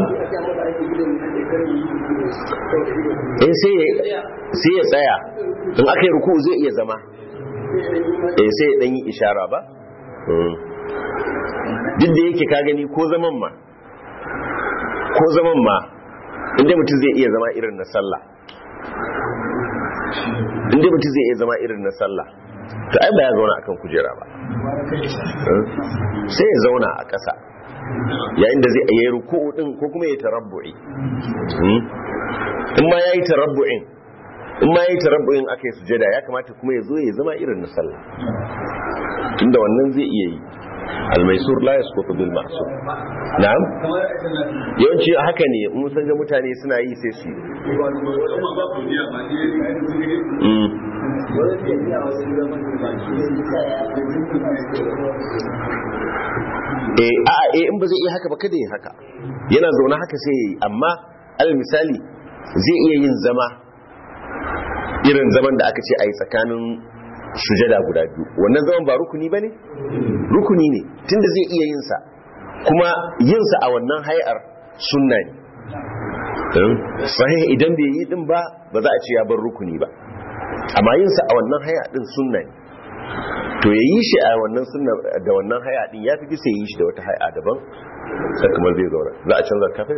eh sai ya tsaya in aka yi ruku zai iya zama eh sai ya ɗanyi ishara ba duk da yake ka gani ko zaman ma ko zaman ma inda mutum zai iya zama irin na sallah inda mutum zai iya zama irin na sallah to ai ba ya zauna akan kujera ba sai ya zauna a ƙasa yayin da zai yi ruku'u din ko kuma ya tarabbu'i in ma yayi tarabbu'in in ma yayi tarabbu'in akai sujada ya kamata kuma ya zo ya zama irin na sallah tunda wannan zai iya yi almaisur la yasqutu bil ma'sur na'am yawanci haka ne mun san ga mutane suna yi sai su yi eh a eh in ba zai iya haka ba kada ya haka yana zaune haka sai yayi amma al misali zai iya yin zama irin zaman da aka ce a yi tsakanin sujada guda biyu wannan zaman ba rukuni ba ne? rukuni ne tunda zai iya yinsa kuma yinsa a wannan hayar sunna ne sahih idan bai yi din ba ba za a ce ya bar rukuni ba amma yinsa a wannan haya din sunna ne to ya yi shi a wannan sunna da wannan haya din ya fi bisa yi shi da wata haya daban sai kamar zai zauna za a canza kafin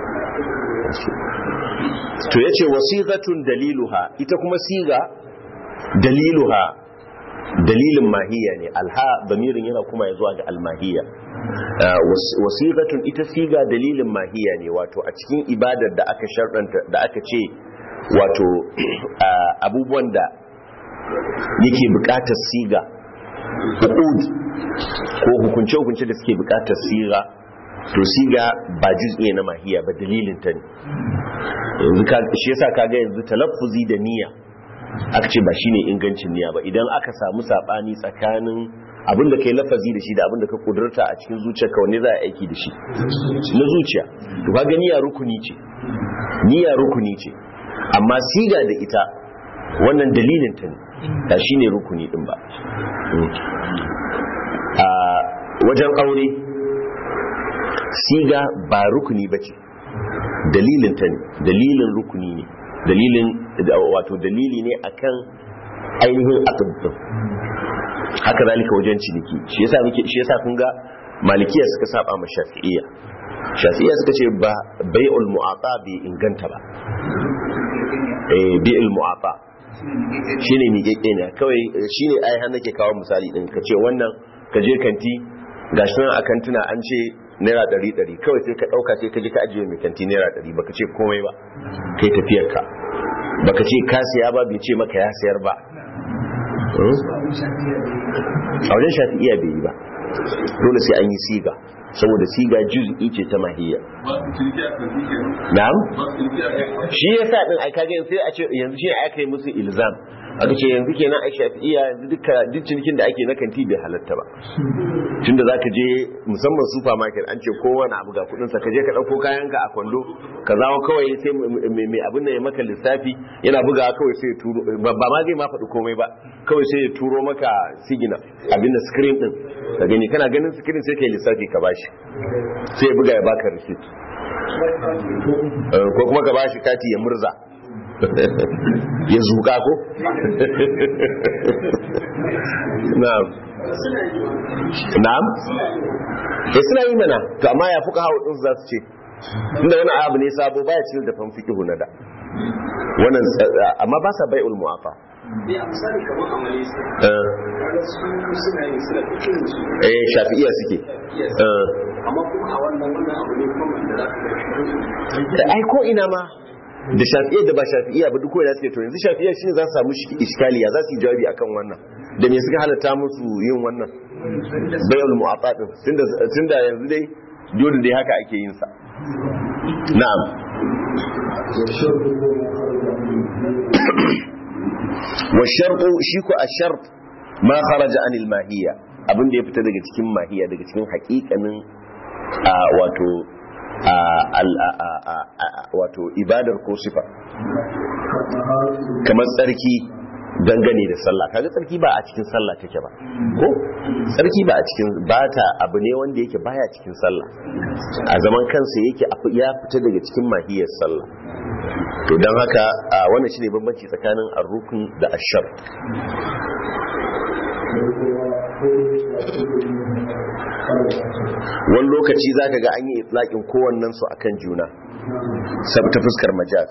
to ya ce wasiqatun daliluha ita kuma siga daliluha dalilin mahiya ne alha damirin yana kuma ya zuwa ga almahiya wasiqatun ita siga dalilin mahiya ne wato a cikin ibadar da aka sharɗanta da aka ce wato abubuwan da yake buƙatar siga hukud ko hukunce-hukunce da suke buƙatar siga to siga ba juz'i na mahiya ba dalilin ta ne yanzu shi yasa kaga yanzu talaffuzi da niyya aka ce ba shine ingancin niyya ba idan aka samu sabani tsakanin abin da kai lafazi da shi da abin da ka kudurta a cikin zuciyarka wanne za a aiki da shi na zuciya to kaga niyya rukuni ce niyya rukuni ce amma siga da ita wannan dalilin ta ne ba shine rukuni din ba a wajen aure siga ba rukuni ba ce dalilin ta ne dalilin rukuni ne dalilin wato dalili ne akan ainihin aqd haka zalika wajen ciniki shi yasa muke shi yasa kun ga malikiya suka saba ma shafi'iyya shafi'iyya suka ce ba bai'ul mu'ata bai inganta ba eh bai'ul mu'ata shine miƙeƙe ne kawai shine ai har nake kawo misali din ka ce wannan ka je kanti gashi nan a kantuna an ce naira ɗari ɗari kawai sai ka ɗauka sai ka je ka ajiye mai kanti naira ɗari baka ce komai ba kai tafiyar ka baka ce ka siya ba bai ce maka ya sayar ba a wajen shafi'iya bai yi ba dole sai an yi siga saboda siga juz'i ce ta mahiyya na'am shi yasa din ai kage sai a ce yanzu shi aka yi musu ilzam aka ce yanzu kenan ai shafi'iya yanzu duka duk cinikin da ake na kanti bai halatta ba tunda zaka je musamman supermarket an ce kowane abu ga kudin sa ka je ka dauko kayan ka a kwando ka zawo kawai sai mai abin nan ya maka lissafi yana buga kawai sai ya turo ba ma zai ma faɗi komai ba kawai sai ya turo maka sigina abin da screen din ka gani kana ganin screen sai kai lissafi ka bashi sai ya buga ya baka receipt ko kuma ka bashi kati ya murza ya zuka ko? na'am na'am ya suna yi mana to amma ya fuka hawa ɗinsu za su ce inda wani abu ne sabo baya cikin da fanfiki hunada wannan amma ba sa bai ulmu afa eh shafi'iya suke amma kuma a wannan wannan abu ne kuma da za ka ai ko ina ma da shafi'iyya da ba shafi'iyya ba duk wanda suke to yanzu shafi'iyya shine za su samu iskaliya za su yi jawabi akan wannan da me suka halatta musu yin wannan bayul mu'atta din tunda tunda yanzu dai dole dai haka ake yin sa na'am wa sharqu shi ko ashart ma kharaja anil mahiyya abin da ya fita daga cikin mahiyya daga cikin haƙiƙanin wato wato ibadar ko sifa kamar tsarki dangane da sallah kaga tsarki ba a cikin sallah take ba ko tsarki ba a cikin ba ta abu ne wanda yake baya cikin sallah a zaman kansa yake ya fita daga cikin mahiyar sallah to don haka wannan shine bambanci tsakanin ar-rukn da ash-shar wani lokaci zaka ga an yi itlaqin kowannen su akan juna sab ta fuskar majaz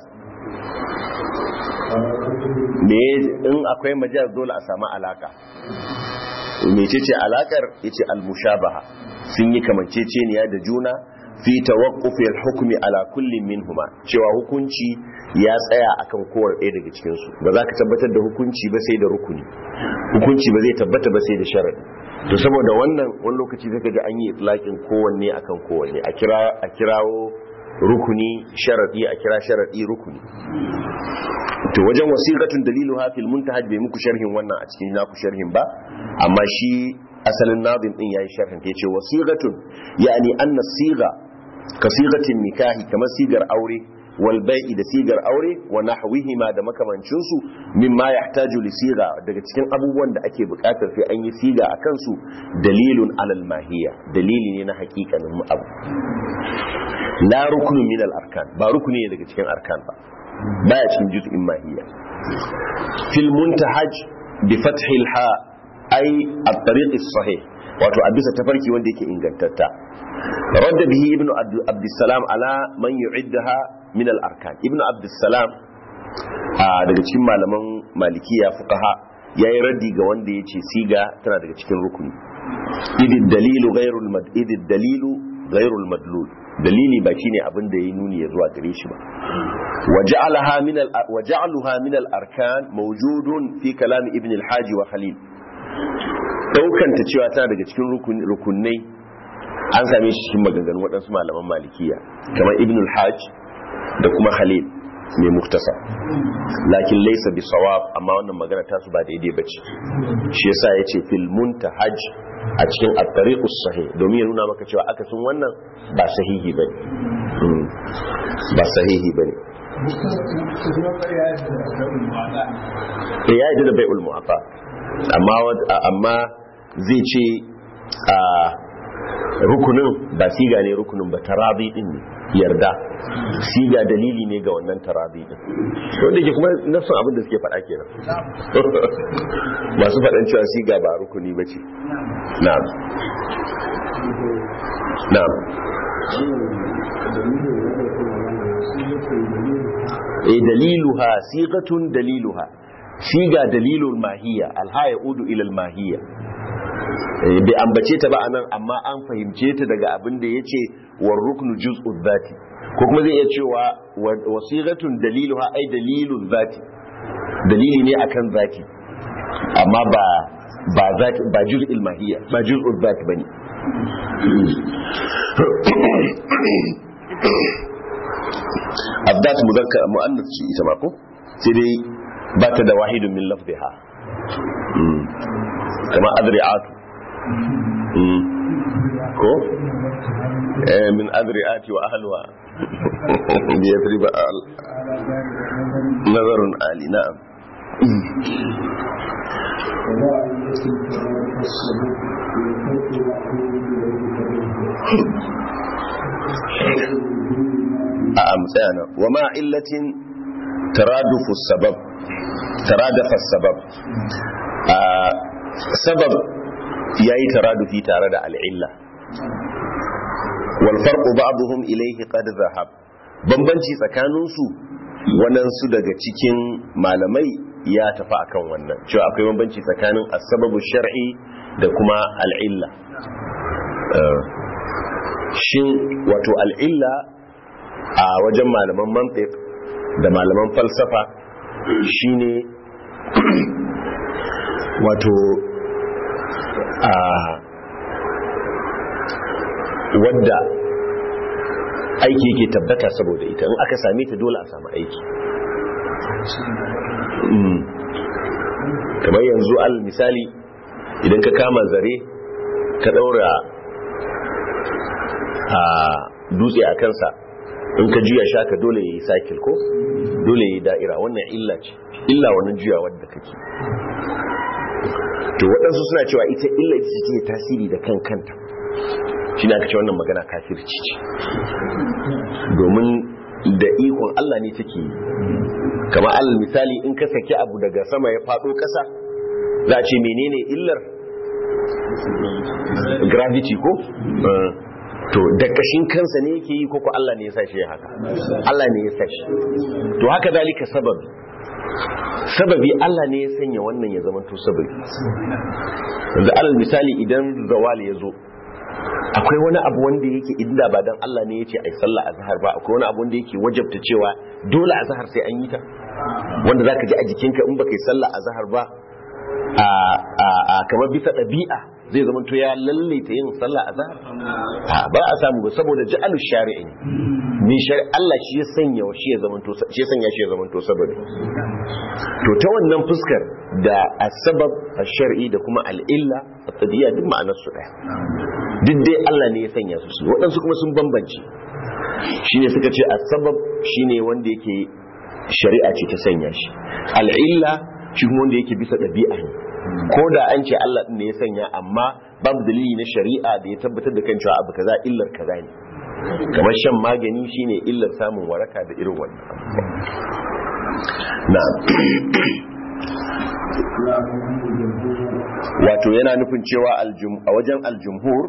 me in akwai majaz dole a samu alaka mecece alakar yace al-mushabaha sun yi kamanceceniya da juna fi tawaqqufi al-hukmi ala kulli minhuma cewa hukunci ya tsaya akan kowar ɗaya daga cikin su ba za ka tabbatar da hukunci ba sai da rukuni hukunci ba zai tabbata ba sai da sharadi to saboda wannan wani lokaci zaka ga an yi itlaqin kowanne akan kowanne a kira a kirawo rukuni sharadi a kira sharadi rukuni to wajen wasiqatun dalilu hafil muntahaj bai muku sharhin wannan a cikin naku sharhin ba amma shi asalin nazim din yayi sharhin ta yace wasiqatun yani anna siga ka sigatin nikahi kamar sigar aure wal bai'i da sigar aure wa nahwihima da makamancin su mimma yahtaju li siga daga cikin abubuwan da ake bukatar sai an yi siga akan su dalilun alal mahiyya dalili ne na hakikanin abu la rukunu min al arkan ba rukuni ne daga cikin arkan ba baya cikin juz'in mahiyya fil muntahaj bi fathi al ha ay at tariq as sahih wato a bisa tafarki wanda yake ingantatta radda bihi ibnu abdussalam ala man yu'iddaha min al arkan ibnu abdussalam daga cikin malaman malikiya fuqaha yayi raddi ga wanda yace siga tana daga cikin rukuni idid dalilu ghairul mad idid dalilu ghairul madlul dalili ba shine abin da yayi nuni ya zuwa gare shi ba waja'alaha min al waja'aluha min al arkan mawjudun fi kalam ibn al haji wa khalil daukanta cewa tana daga cikin rukunai an same shi cikin maganganun waɗansu malaman malikiya kamar ibn al haj da kuma khalil mai muktasa lakin laisa bi sawab amma wannan magana ta su ba daidai bace shi yasa yace fil muntahaj a cikin at-tariqus sahih domin ya nuna maka cewa akasin wannan ba sahihi bane ba sahihi bane ya yi da bai'ul mu'afa amma amma zai ce a rukunin ba siga ne rukunin ba tarabi din ne yarda siga dalili ne ga wannan tarabi din wanda ke kuma nafsun abin da suke faɗa kenan masu faɗan cewa siga ba rukuni ba ce na'am na'am e daliluha sigatun daliluha siga dalilul mahiya alhaya udu ilal mahiya bai ambace ta ba anan amma an fahimce ta daga abin da yace war ruknu juz'u dhati ko kuma zai iya cewa wasiqatun daliluha ai dalilul dhati dalili ne akan zati amma ba ba zati ba juz'il mahiya ba juz'u dhati bane abdat muzakkar muannas ce ita ma ko sai dai ba ta da wahidun min lafziha kama adri'atu ko min adri'ati wa ahliha bi yathriba nazarun ali na'am a amsana wa ma illatin taradufu sabab taradafa sabab sabab yayi taradufi tare da al'illa wal farqu ba'dhum ilayhi qad zahab bambanci tsakanin su waɗansu daga cikin malamai ya tafi akan wannan cewa akwai bambanci tsakanin as-sababu shar'i da kuma al'illa shin wato al'illa a wajen malaman mantiq da malaman falsafa shine wato a wadda aiki yake tabbata saboda ita in aka same ta dole a samu aiki kamar yanzu al misali idan ka kama zare ka daura a dutse a kansa in ka juya shaka dole ya yi cycle ko dole ya yi da'ira wannan illa ce illa wannan juyawar da kake to waɗansu suna cewa ita illa ita ce take tasiri da kan kanta shi ne aka ce wannan magana kafirci ce domin da ikon Allah ne take yi kamar alal misali in ka saki abu daga sama ya faɗo ƙasa za a ce menene illar gravity ko Uh, to da kashin kansa ne yake yi ko ko Allah ne ya sa shi ya haka Allah ne ya sa shi to haka zalika sababi sababi Allah ne ya sanya wannan ya zama to sababi yanzu alal misali idan zawali ya zo akwai wani abu wanda yake inda ba dan Allah ne ya ce ai sallah azhar ba akwai wani abu wanda yake wajabta cewa dole azhar sai an yi ta wanda zaka ji a jikinka in baka yi sallah azhar ba a a a kamar bisa ɗabi'a zai zama to ya lallaita yin sallah azhar a ba a samu ba saboda ja'alu shari'i ne min shari Allah shi ya sanya shi ya zama to shi ya sanya shi ya zama to sababi to ta wannan fuskar da asbab ash-shar'i da kuma al-illa at-tadiyya duk ma'anar su daya duk dai Allah ne ya sanya su su waɗansu kuma sun bambance shine suka ce asbab shine wanda yake shari'a ce ta sanya shi al-illa shi kuma wanda yake bisa ɗabi'a ne ko da an ce Allah ɗin ne ya sanya amma babu dalili na shari'a da ya tabbatar da kan cewa abu kaza illar kaza ne kamar shan magani shine illar samun waraka da irin wannan na wato yana nufin cewa aljum- a wajen aljumhur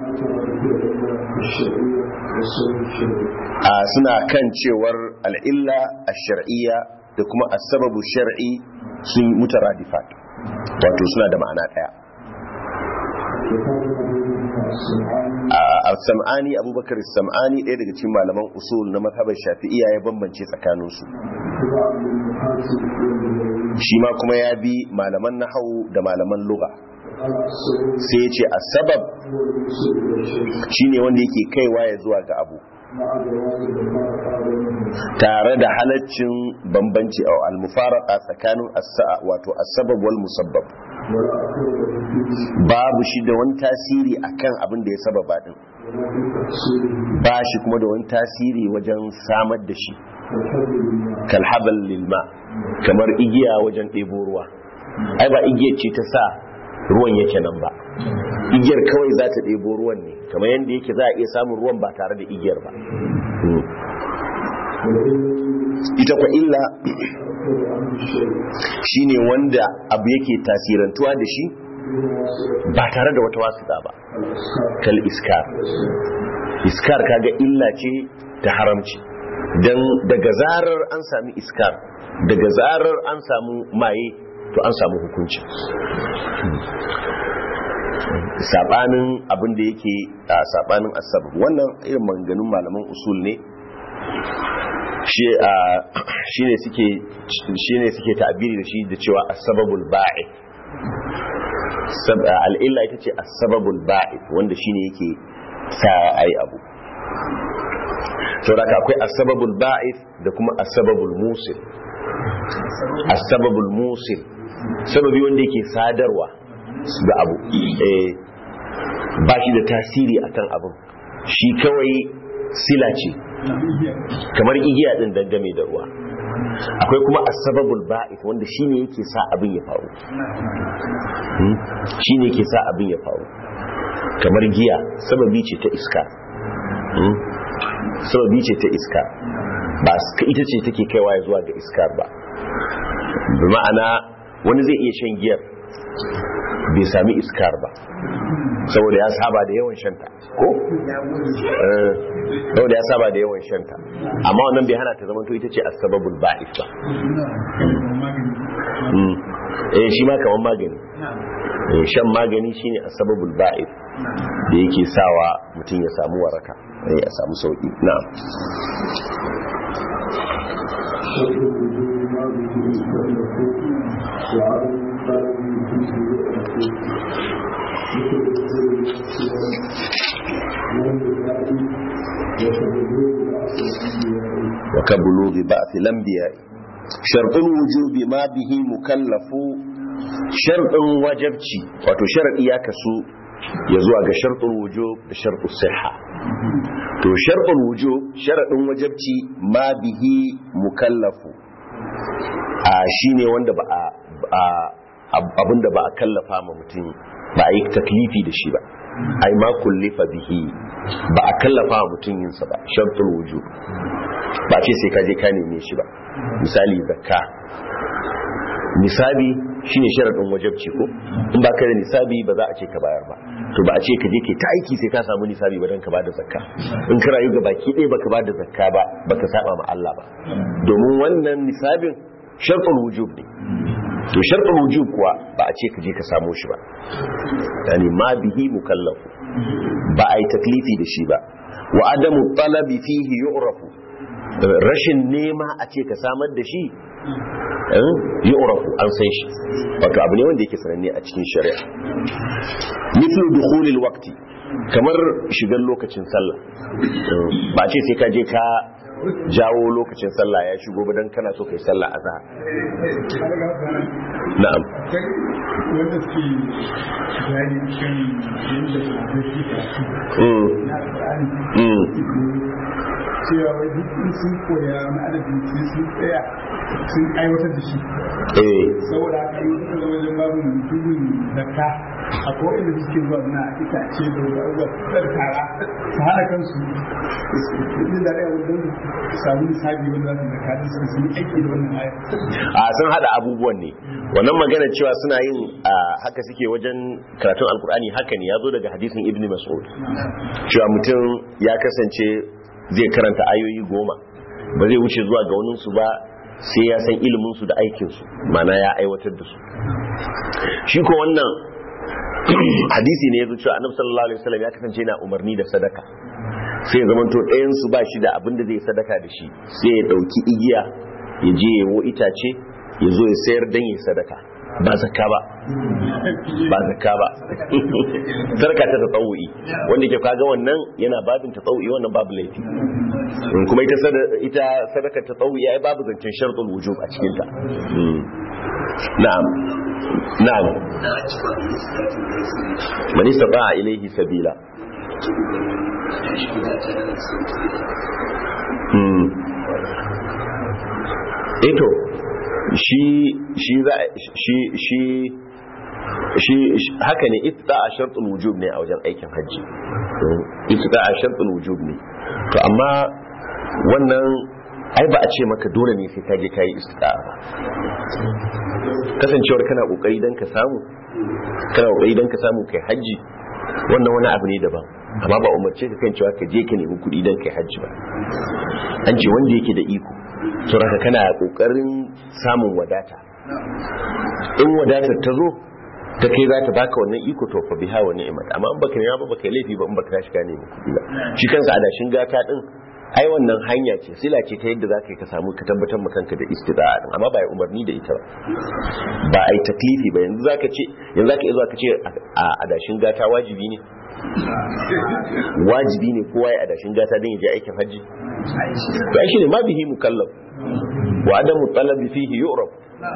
a suna kan cewar al'illa a shar'iyya da kuma asababu shar'i sun mutaradifat wato suna da ma'ana ɗaya a sam'ani abubakar sam'ani ɗaya daga cikin malaman usul na mazhabar shafi'iyya ya bambance tsakaninsu shi ma kuma ya bi malaman nahawu da malaman lugha sai ya ce asabab shine wanda yake kaiwa ya zuwa ga abu tare da halaccin bambanci a almufaraka tsakanin as-sa'a wato as-sabab wal musabbab babu shi da wani tasiri akan abin da ya sababa din ba shi kuma da wani tasiri wajen samar da shi kalhabal lilma kamar igiya wajen ɗebo ruwa ai ba igiyar ce ta sa ruwan yake nan ba igiyar kawai za ta ɗebo ruwan ne kamar yadda yake za a iya samun ruwan ba tare da igiyar ba ita kwa illa shine wanda abu yake tasirantuwa da shi ba tare da wata wasuɗa ba kal iskar iskar kaga illa ce ta haramci don daga zarar an sami iskar daga zarar an samu maye to an samu hukunci sabanin abin da yake a sabanin asabab wannan irin manganun malaman usul ne shi ne suke shine suke ta'abiri da shi da cewa asbabul ba'i al'illa ita ce asbabul ba'i wanda shine yake sa ai abu saboda akwai asbabul ba'i da kuma asbabul musil asbabul musil sababi wanda yake sadarwa da abu ba shi da tasiri akan abin shi kawai sila ce kamar igiya din dangane da ruwa akwai kuma asbabul ba'ith wanda shine yake sa abin ya faru shine yake sa abin ya faru kamar giya sababi ce ta iska sababi ce ta iska ba ita ce take kaiwa ya zuwa ga iskar ba bi ma'ana wani zai iya shan giyar bai sami iskar ba saboda ya saba da yawan shanta ko? saboda ya saba da yawan shanta amma wannan bai hana ta zama to ita ce asbabul ba'is ba eh shi ma kaman magani shan magani shine asbabul ba'is da yake sawa mutum ya samu waraka ya samu sauki na'am وكبلوغ بعث الانبياء شرط الوجوب ما به مكلف شرط وجبتي wato sharadi ya kasu ya zuwa ga shartul wujub da shartus sihha to sharɗin wujub sharaɗin wajabci ma bihi mukallafu a shine wanda ba a abinda ba a kallafa ma mutum ba a yi taklifi da shi ba ai ma kullifa bihi ba a kallafa ma mutum yinsa ba sharɗin wujub ba ce sai ka je ka neme shi ba misali zakka nisabi shine sharadin wajabci ko in ba ka da nisabi ba za a ce ka bayar ba to ba a ce ka je ke ta aiki sai ka samu nisabi ba don ka bada zakka in ka rayu ga baki ɗaya baka bada zakka ba baka saba ma Allah ba domin wannan nisabin sharɗin wujub ne to sharɗin wujub kuwa ba a ce ka je ka samu shi ba yani ma bihi mukallafu ba a yi taklifi da shi ba wa adamu talabi fihi yu'rafu rashin nema a ce ka samar da shi yi urafu an san shi wato abu ne wanda yake sananne a cikin shari'a mithlu dukhulil waqti kamar shigar lokacin sallah ba ce sai ka je ka jawo lokacin sallah ya shigo ba dan kana so kai sallah azhar na'am wanda suke bayani kan yadda ba zai na Qur'ani cewa wai duk in sun koya wani adadin sai sun tsaya sun aiwatar da shi saboda haka in suka zama wajen babu mutumin zakka a kowane da suke zuwa na itace da wanda tsar tara su hana kansu kudin da ɗaya wajen samu misali wanda za su zakka da su sun aiki da wannan ayar a sun hada abubuwan ne wannan magana cewa suna yin haka suke wajen karatun alkur'ani haka ne ya zo daga hadisin ibn mas'ud cewa mutum ya kasance zai karanta ayoyi goma ba zai wuce zuwa ga waninsu ba sai ya san iliminsu da aikinsu mana ya aiwatar da su shi ko wannan hadisi ne ya zo cewa annabi sallallahu alaihi wasallam ya kasance yana umarni da sadaka sai ya zamanto ɗayan su ba shi da abin da zai sadaka da shi sai ya ɗauki igiya ya je ya wo itace ya zo ya sayar dan ya sadaka ba zakka ba ba zakka ba sarka ta tsawu'i wanda ke kaga wannan yana babin tsawu'i wannan babu laifi kuma ita ita sadaka tsawu'i ai babu zancen shartul wujub a cikin ta na'am na'am man istata'a ilayhi sabila hmm eto shi shi za shi shi shi haka ne ittiba a shartul wujub ne a wajen aikin hajji ittiba a shartul wujub ne to amma wannan ai ba a ce maka dole ne sai ka je kai istiqa ba kasancewar kana kokari dan ka samu kana kokari dan ka samu kai hajji wannan wani abu ne daban amma ba umarce ka kan cewa ka je ka nemi kuɗi dan kai hajji ba an ce wanda yake da iko saboda kana kokarin samun wadata in wadatar ta zo ta kai za ta baka wannan iko to fa biha wa ni'mat amma in baka nema ba baka laifi ba in baka tashi ka nemi kuɗi ba shi kansa adashin gata din ai wannan hanya ce sila ce ta yadda zaka yi ka samu ka tabbatar ma kanka da istida'a din amma ba ai umarni da ita ba ba ai taklifi ba yanzu zaka ce yanzu zaka iya zuwa ka ce a adashin gata wajibi ne wajibi ne kowa ya adashin gata don ya je aikin hajji to ai shine ma bihi mukallaf wa adamu talabi fihi yu'raf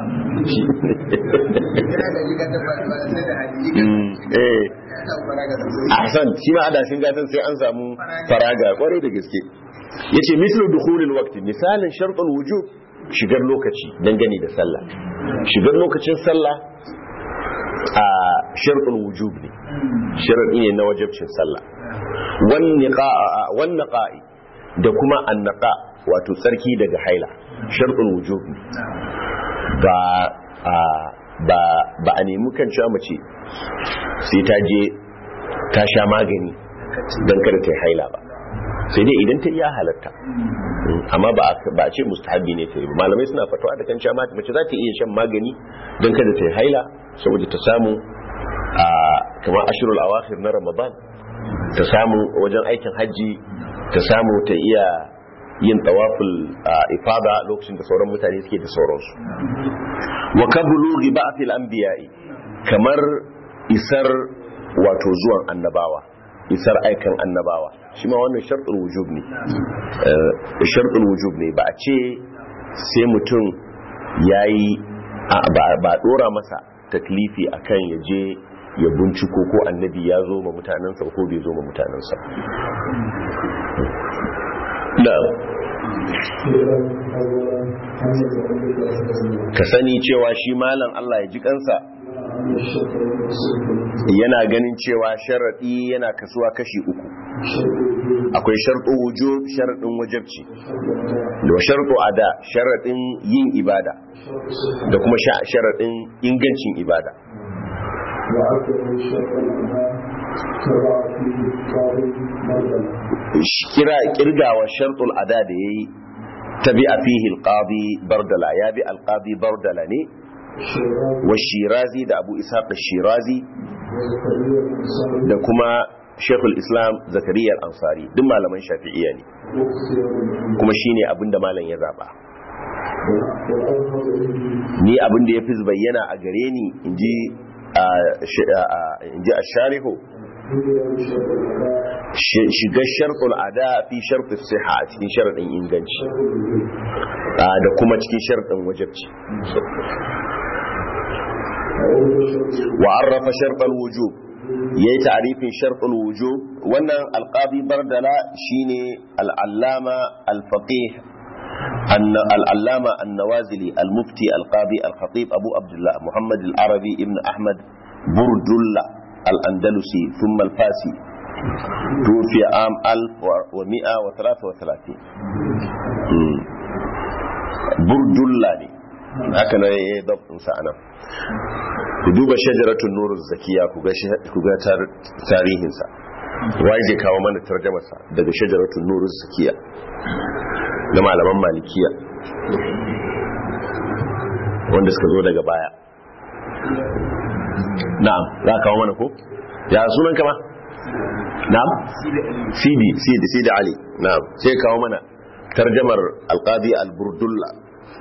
eh ahsan shi ma adashin gatan sai an samu faraga kwarai da gaske yace mislu dukhulil waqti misalin shartul wujub shigar lokaci dangane da sallah shigar lokacin sallah a shartul wujub ne sharadi ne na wajibcin sallah wan niqa'a wan naqa'i da kuma annaqa wato tsarki daga haila shartul wujub ne ba ba ba a nemi kan cewa mace sai ta je ta sha magani don kada ta yi haila ba sai dai idan ta iya halatta amma ba a ce mustahabi ne ta yi malamai suna fatawa da kan cewa mace za ta iya shan magani don kada ta yi haila saboda ta samu a kamar ashirul awakhir na ramadan ta samu wajen aikin hajji ta samu ta iya yin tawaful ifada lokacin da sauran mutane suke da sauransu wa kabulu ba'athil anbiya'i kamar isar wato zuwan annabawa isar aikan annabawa shi ma wannan sharɗin wujub ne sharɗin wujub ne ba a ce sai mutum ya yi ba ɗora masa taklifi akan ya je ya binciko ko annabi ya zo ma mutanensa ko bai zo ma mutanensa na'am ka sani cewa shi malam Allah ya ji kansa yana ganin cewa sharaɗi yana kasuwa kashi uku akwai sharɗo wujo sharaɗin wajabci da sharɗo ada sharaɗin yin ibada da kuma sharaɗin ingancin ibada kira kirgawa sharɗul ada da ya yi tabi a fihi alƙadi bardala ya bi alƙadi bardala ne wa shirazi da abu ishaq shirazi da kuma shekul islam zakariya ansari duk malaman shafi'iyya ne kuma shine abinda malam ya zaba ni abinda ya fi bayyana a gare ni inji a shariho shiga sharɗin ada fi sharɗin siha a cikin sharɗin inganci da kuma cikin sharɗin wajabci وعرف شرط الوجوب yayi ta'rifin shartul wujub wannan alqadi bardala shine al-allama al-faqih al-allama an-nawazili al-mufti al-qadi al-khatib abu abdullah muhammad al-arabi ibn ahmad burdulla al-andalusi thumma al-fasi توفي عام 1133 بردلا ne haka na ya yi dabtinsa a nan ku duba shajaratun nuruz zakiya ku ga tarihinsa wai zai kawo mana tarjamarsa daga shajaratun nuruz zakiya na malaman malikiya wanda suka zo daga baya na'am za ka kawo mana ko ya sunan kama na'am sidi sidi sidi ali na'am sai kawo mana tarjamar alqadi al-burdulla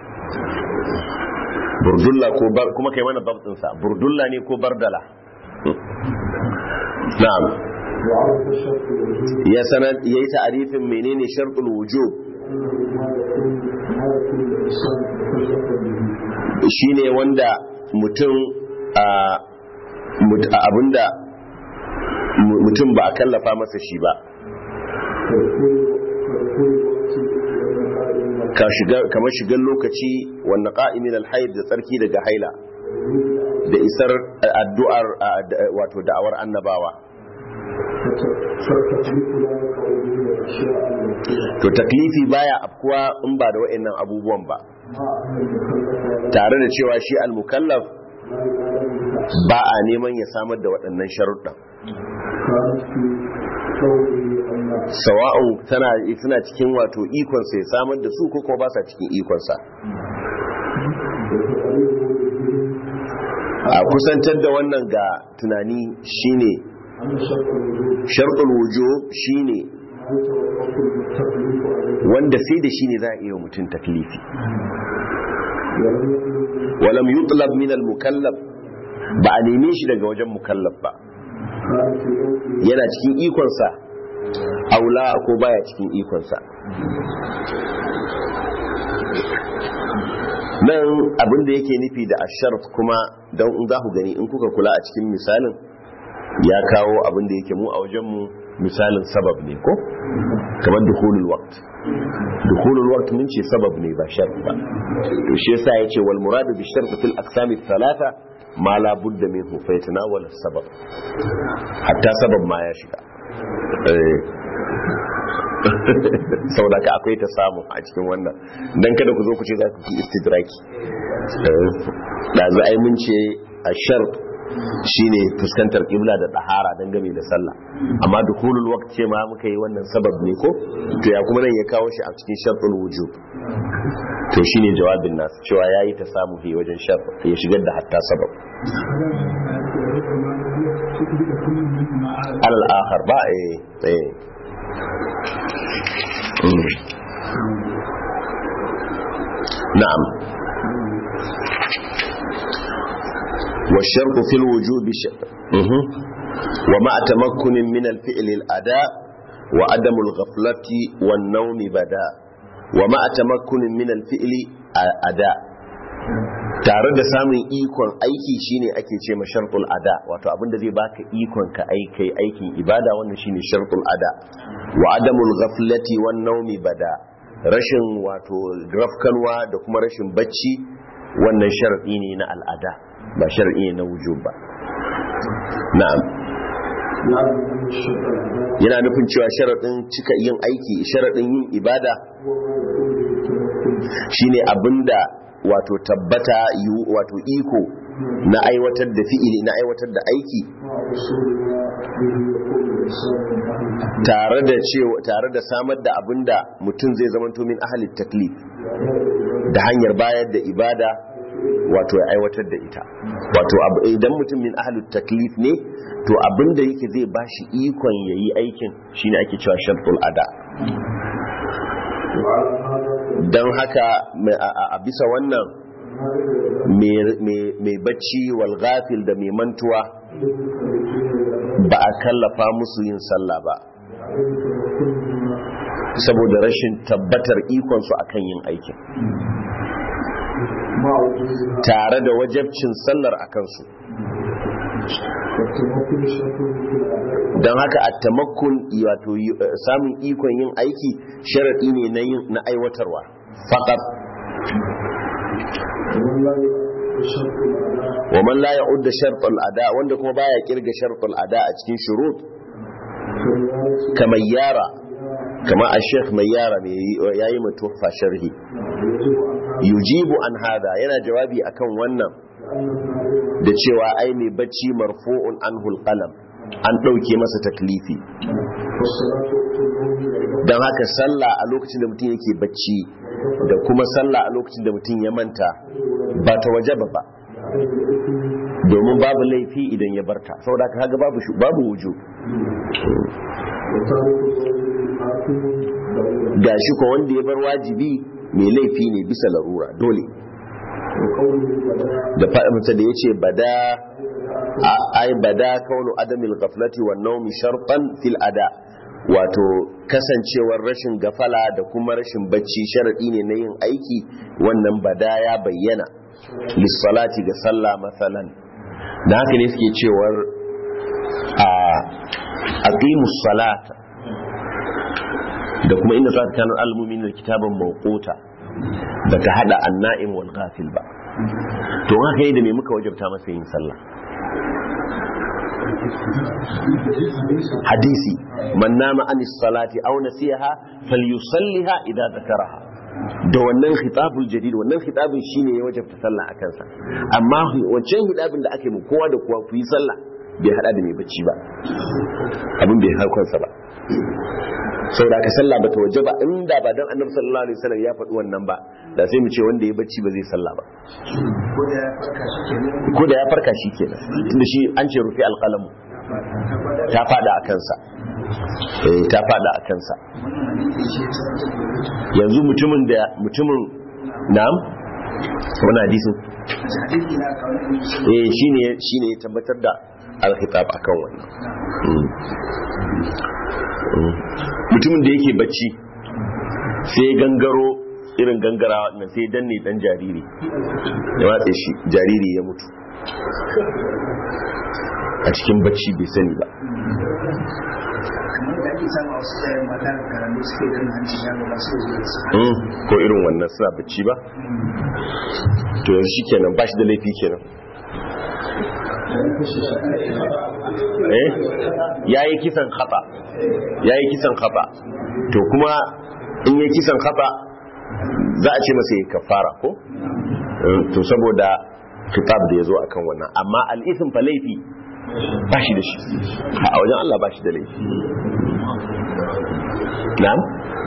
burdulla ko kuma kai mana babtinsa burdulla ne ko bardala na'am ya sanar yayi ta'arifin menene shartul wujub shine wanda mutum a abinda mutum ba a kallafa masa shi ba kamar shigar lokaci wannan ƙa'imin alhaid da tsarki daga haila da isar addu'ar wato da'awar annabawa to taklifi baya afkuwa in ba da wa'annan abubuwan ba tare da cewa shi al-mukallaf ba a neman ya samar da waɗannan sharuɗan sawa'un tana tana cikin wato ikonsa ya samar da su ko kuma ba sa cikin ikonsa a kusantar da wannan ga tunani shine sharɗul wujo shine wanda sai da shine za a iya mutum taklifi walam yutlab min al-mukallaf ba a neme shi daga wajen mukallaf ba yana cikin ikonsa aula ko baya cikin ikonsa nan abin da yake nufi da asharf kuma don in za ku gani in kuka kula a cikin misalin ya kawo abin da yake mu a wajenmu misalin sabab ne ko kamar dukhulul waqt dukhulul waqt mun ce sabab ne ba shart ba to shi yasa yace wal muradu bi shart fil aqsam thalatha ma la budda minhu fa yatanawal sabab hatta sabab ma ya shiga saboda ka akwai ta samu a cikin wannan don kada ku zo ku ce za ku fi istidraki da za a yi mun ce a shar shine fuskantar kibla da tsahara don game da sallah amma da hulul waqt ce ma muka yi wannan sabab ne ko to ya kuma nan ya kawo shi a cikin shartul wujub to shine jawabin nasu cewa yayi ta samu fi wajen shar ya shigar da hatta sabab alal akhar ba eh eh نعم والشرط في الوجوب ش... ومع تمكن من الفعل الأداء وعدم الغفلة والنوم بدا ومع تمكن من الفعل أداء tare da samun ikon aiki shine ake ce ma shartul ada wato abinda zai baka ikon ka aikai aikin ibada wannan shine shartul ada wa adamul ghaflati wan nawmi bada rashin wato rafkanwa da kuma rashin bacci wannan sharadi ne na al'ada ba sharadi ne na wujub ba na'am yana nufin cewa sharadin cika yin aiki sharadin yin ibada shine abinda wato tabbata wato iko na aiwatar da fi'ili na aiwatar da aiki tare da cewa tare da samar da abinda mutum zai zama min ahalin taklif da hanyar bayar da ibada wato ya aiwatar da ita wato idan mutum min ahalin taklif ne to abinda yake zai bashi ikon yayi aikin shine ake cewa shartul ada don haka a bisa wannan mai bacci walgafil da mai mantuwa ba a kallafa musu yin sallah ba saboda rashin tabbatar ikonsu akan yin aikin tare da wajabcin sallar a kansu don haka a tamakun wato samun ikon yin aiki sharaɗi ne na aiwatarwa faƙat wa man la ya'ud da shartul ada wanda kuma baya kirga shartul ada a cikin shurut kamar yara kama a sheikh mai yara ya yi mutufa sharhi yujibu an hada yana jawabi akan wannan da cewa ai mai bacci marfu'un anhul qalam an ɗauke masa taklifi don haka sallah a lokacin da mutum yake bacci da kuma sallah a lokacin da mutum ya manta ba ta waje ba ba domin babu laifi idan ya barta saboda haka kaga babu babu wuju gashi ko wanda ya bar wajibi mai laifi ne bisa larura dole da faɗinsa da ya ce bada ai bada kaunu adamil gaflati wa naumi shartan fil ada wato kasancewar rashin gafala da kuma rashin bacci sharadi ne na yin aiki wannan bada ya bayyana lissalati ga sallah matsalan da haka ne suke cewar a aqimus salata da kuma inda za ka kanu almumin da kitabin mawquta da ka hada anna'im wal ghafil ba to haka yi da me muka wajabta masa yin sallah hadisi man nama an salati aw nasiha falyusalliha idza zakaraha da wannan khitabul jadid wannan khitabin shine ya wajabta sallah a kansa amma wancan hidabin da ake mu kowa da kowa ku yi sallah bai hada da mai bacci ba abin bai harkonsa ba sau da aka sallah ba ta waje ba inda ba don annabi sallallahu alaihi wasallam ya faɗi wannan ba da sai mu ce wanda ya bacci ba zai sallah ba ko da ya farka shi kenan tunda shi an ce rufi alƙalamu ta fada a kansa eh ta fada a kansa yanzu mutumin da mutumin na'am wannan hadisin eh shine shine ya tabbatar da alkhitab akan wannan mutumin da yake bacci sai gangaro irin gangarawa nan sai danne dan jariri ya watsa shi jariri ya mutu a cikin bacci bai sani ba ko irin wannan suna bacci ba to yanzu shi kenan ba shi da laifi kenan eh yayi kisan khata yayi kisan khata to kuma in yayi kisan khata za a ce masa yayi kafara ko to saboda kitab da yazo akan wannan amma al-ithm fa laifi ba shi da shi a wajen Allah ba shi da laifi na'am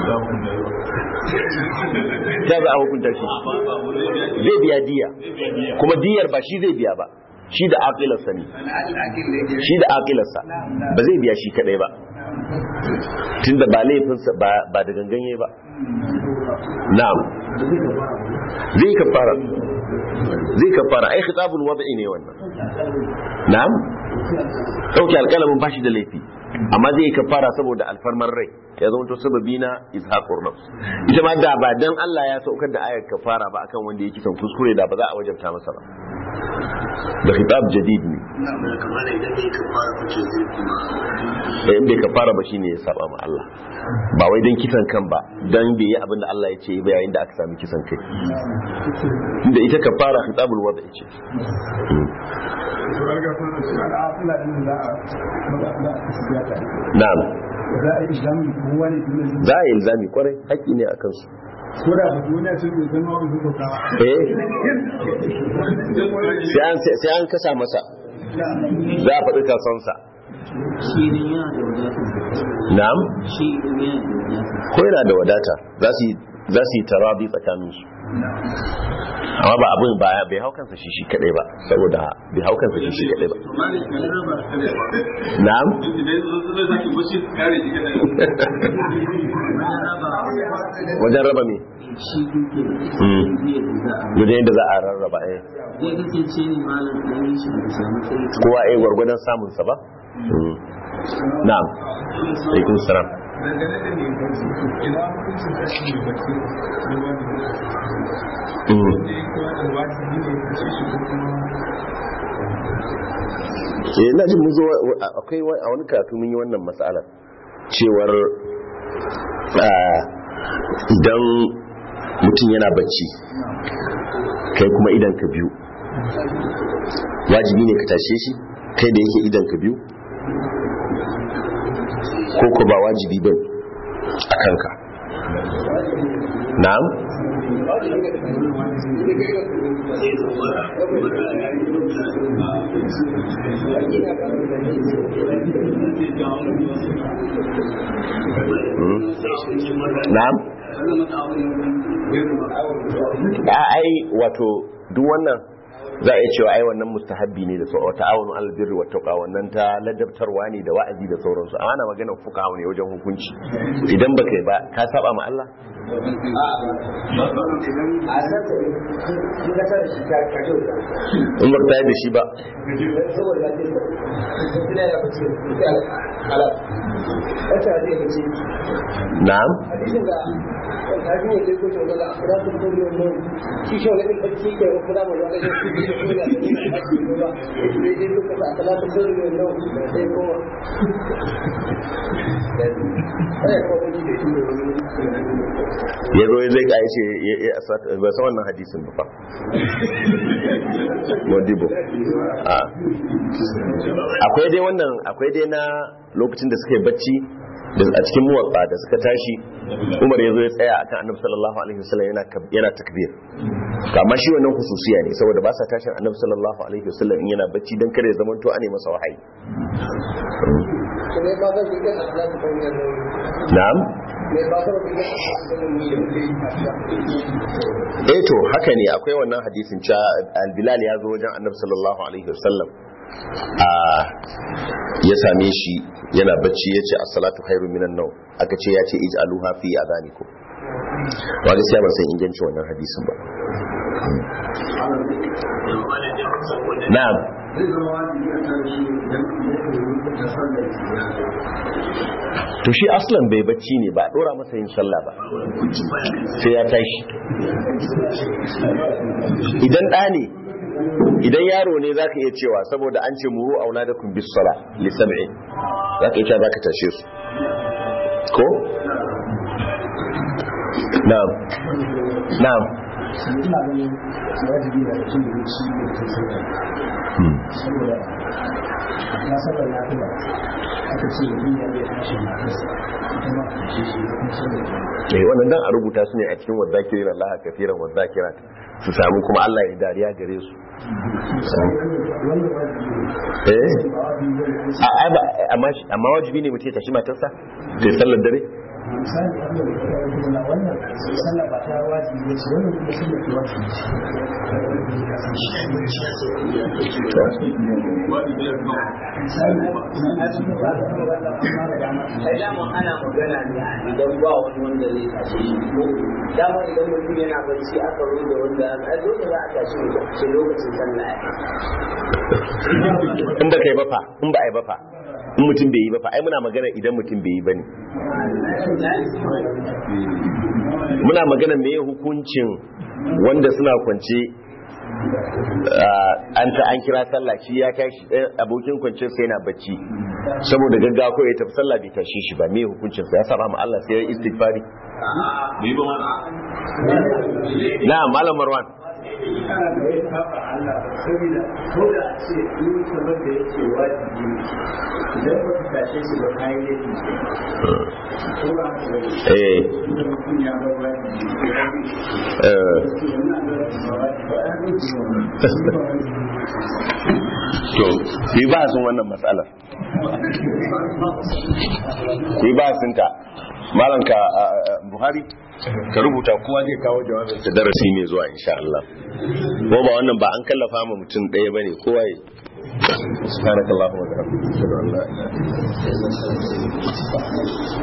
ta za a hukunta shi zai biya diya kuma diyar ba shi zai biya ba shi da aqilarsa ne shi da aqilarsa ba zai biya shi kadai ba tunda ba laifinsa ba da ganganye ba na'am zai kafara zai kafara ai khitabul wada'i ne wannan na'am dauke alƙalamin ba shi da laifi amma zai yi kafara saboda alfarmar rai ya zama to sababi na izhaqur nafs ita ma da ba dan Allah ya saukar da ayar kafara ba akan wanda yake son kuskure da ba za a wajabta masa ba da khitab jadid ne kamar idan bai kafara kuke zai kuma da in bai kafara ba shine ya saba ma Allah ba wai dan kisan kan ba dan bai yi abin da Allah ya ce ba yayin da aka sami kisan kai inda ita kafara khitabul wada ce to an ga fara shi al'afila din da za a maza za a kasu biya ta na'am za a yi islamu kowa ne tun da za a yi ilzami kwarai haƙƙi ne a kansu ko da ba duniya ce bai zama wani hukunta ba eh sai an sai an kasa masa za a faɗi kasansa shi ne yana da wadata na'am shi ne yana da wadata ko yana da wadata za su yi za su yi tarabi tsakaninsu amma ba abin ba bai hau kansa shi shi kadai ba saboda bai hau kansa shi shi kadai ba na'am wajen raba me shi duke Mm. zai da za a wajen yadda za a rarraba eh zai kasance ne malam ɗan yi shi da samu sai kamar kowa eh gwargwadon samun sa ba Mm. na'am alaikum salam dangane da mai barci ina hukuncin tashi mai barci ne wani Mm. wanda ya kowa da wajibi ne ya kashe shi ko kuma eh ina jin mun zo wa- akwai wa- a wani karatu mun yi wannan matsalar cewar ah, idan mutum yana bacci kai kuma idan ka biyu wajibi ne ka tashe shi kai da yake idan ka biyu ko ko ba wajibi ba a kanka na'am Mm. na'am a ai wato duk wannan za a iya cewa ai wannan mustahabbi ne da sau wata awonu albirri wa tauka wannan ta ladabtarwa ne da wa'azi da sauransu amma na maganar fuka ne wajen hukunci idan baka yi ba ka saba ma Allah in ba ta yi da shi ba na'am ya zo zai ka ce ya- ya- ya- ba san wannan hadisin ba fa modibo a akwai dai wannan akwai dai na lokacin da suka yi bacci da a cikin muwatsa da suka tashi umar ya zo ya tsaya akan annabi sallallahu alaihi wasallam yana kab- yana takbir amma shi wannan hususiya ne saboda ba sa tashin annabi sallallahu alaihi wasallam in yana bacci dan kare zaman to ane masa wahayi na'am eh to haka ne akwai wannan hadisin cewa al-bilal ya zo wajen annabi sallallahu alaihi wasallam a ya same shi yana bacci ya ce as-salatu khairu minan nawm aka ce ya ce ij'aluha fi adanikum wa gaskiya ban san ingancin wannan hadisin ba na'am to shi aslan bai bacci ne ba a dora masa yin sallah ba sai ya tashi idan ɗa ne idan yaro ne zaka iya cewa saboda an ce muru auladakum bis sala li sab'in zaka iya cewa zaka tashe su ko na'am na'am ina ganin wajibi da mutum da shi ne ke sauka Hmm. saboda na saba na kuma aka ce da duniya ya tashi na kasa ita ma ta ce shi da kuma saboda eh wannan dan a rubuta su ne a cikin wadzakirin Allah kafiran wadzakirat su samu kuma Allah ya dariya gare su wannan wajibi ne eh ba wajibi ne a a ba amma shi- amma wajibi ne mutum ya tashi matarsa ta yi sallar dare misali wannan da ya yi na wannan sallah ba ta wajibi ne ce wannan kuma sallah ke wajibi sai dama ana magana ne idan ba wani wanda zai tashe shi ko dama idan mutum yana bacci aka zo da wanda a dole za a tashi mutum sai lokacin sallah ya in ba kai ba fa in ba ai ba fa in mutum bai yi ba fa ai muna magana idan mutum bai yi ba ne muna magana me hukuncin wanda suna kwance an ta an kira sallah shi ya tashi abokin kwanciyar sai yana bacci saboda gaggawa kawai ya tafi sallah bai tashi shi ba me hukuncin sa ya saba ma Allah sai ya istighfari bai ba mana na malam Marwan ana da ya saba Allah saboda ko da a ce in kamar da yake wajibi ne idan ba ka tashe shi ba kai ne ko ba ka da eh idan mutum ya bar wajibi eh to wannan da ba wajibi ba an yi to yi ba sun wannan matsalar yi ba sun ta malam ka buhari ka rubuta kowa zai kawo jawabin ta darasi mai zuwa insha Allah ko ba wannan ba an kallafa ma mutum ɗaya bane kowa ya subhanakallahu wa bihamdika ashhadu an la ilaha illa anta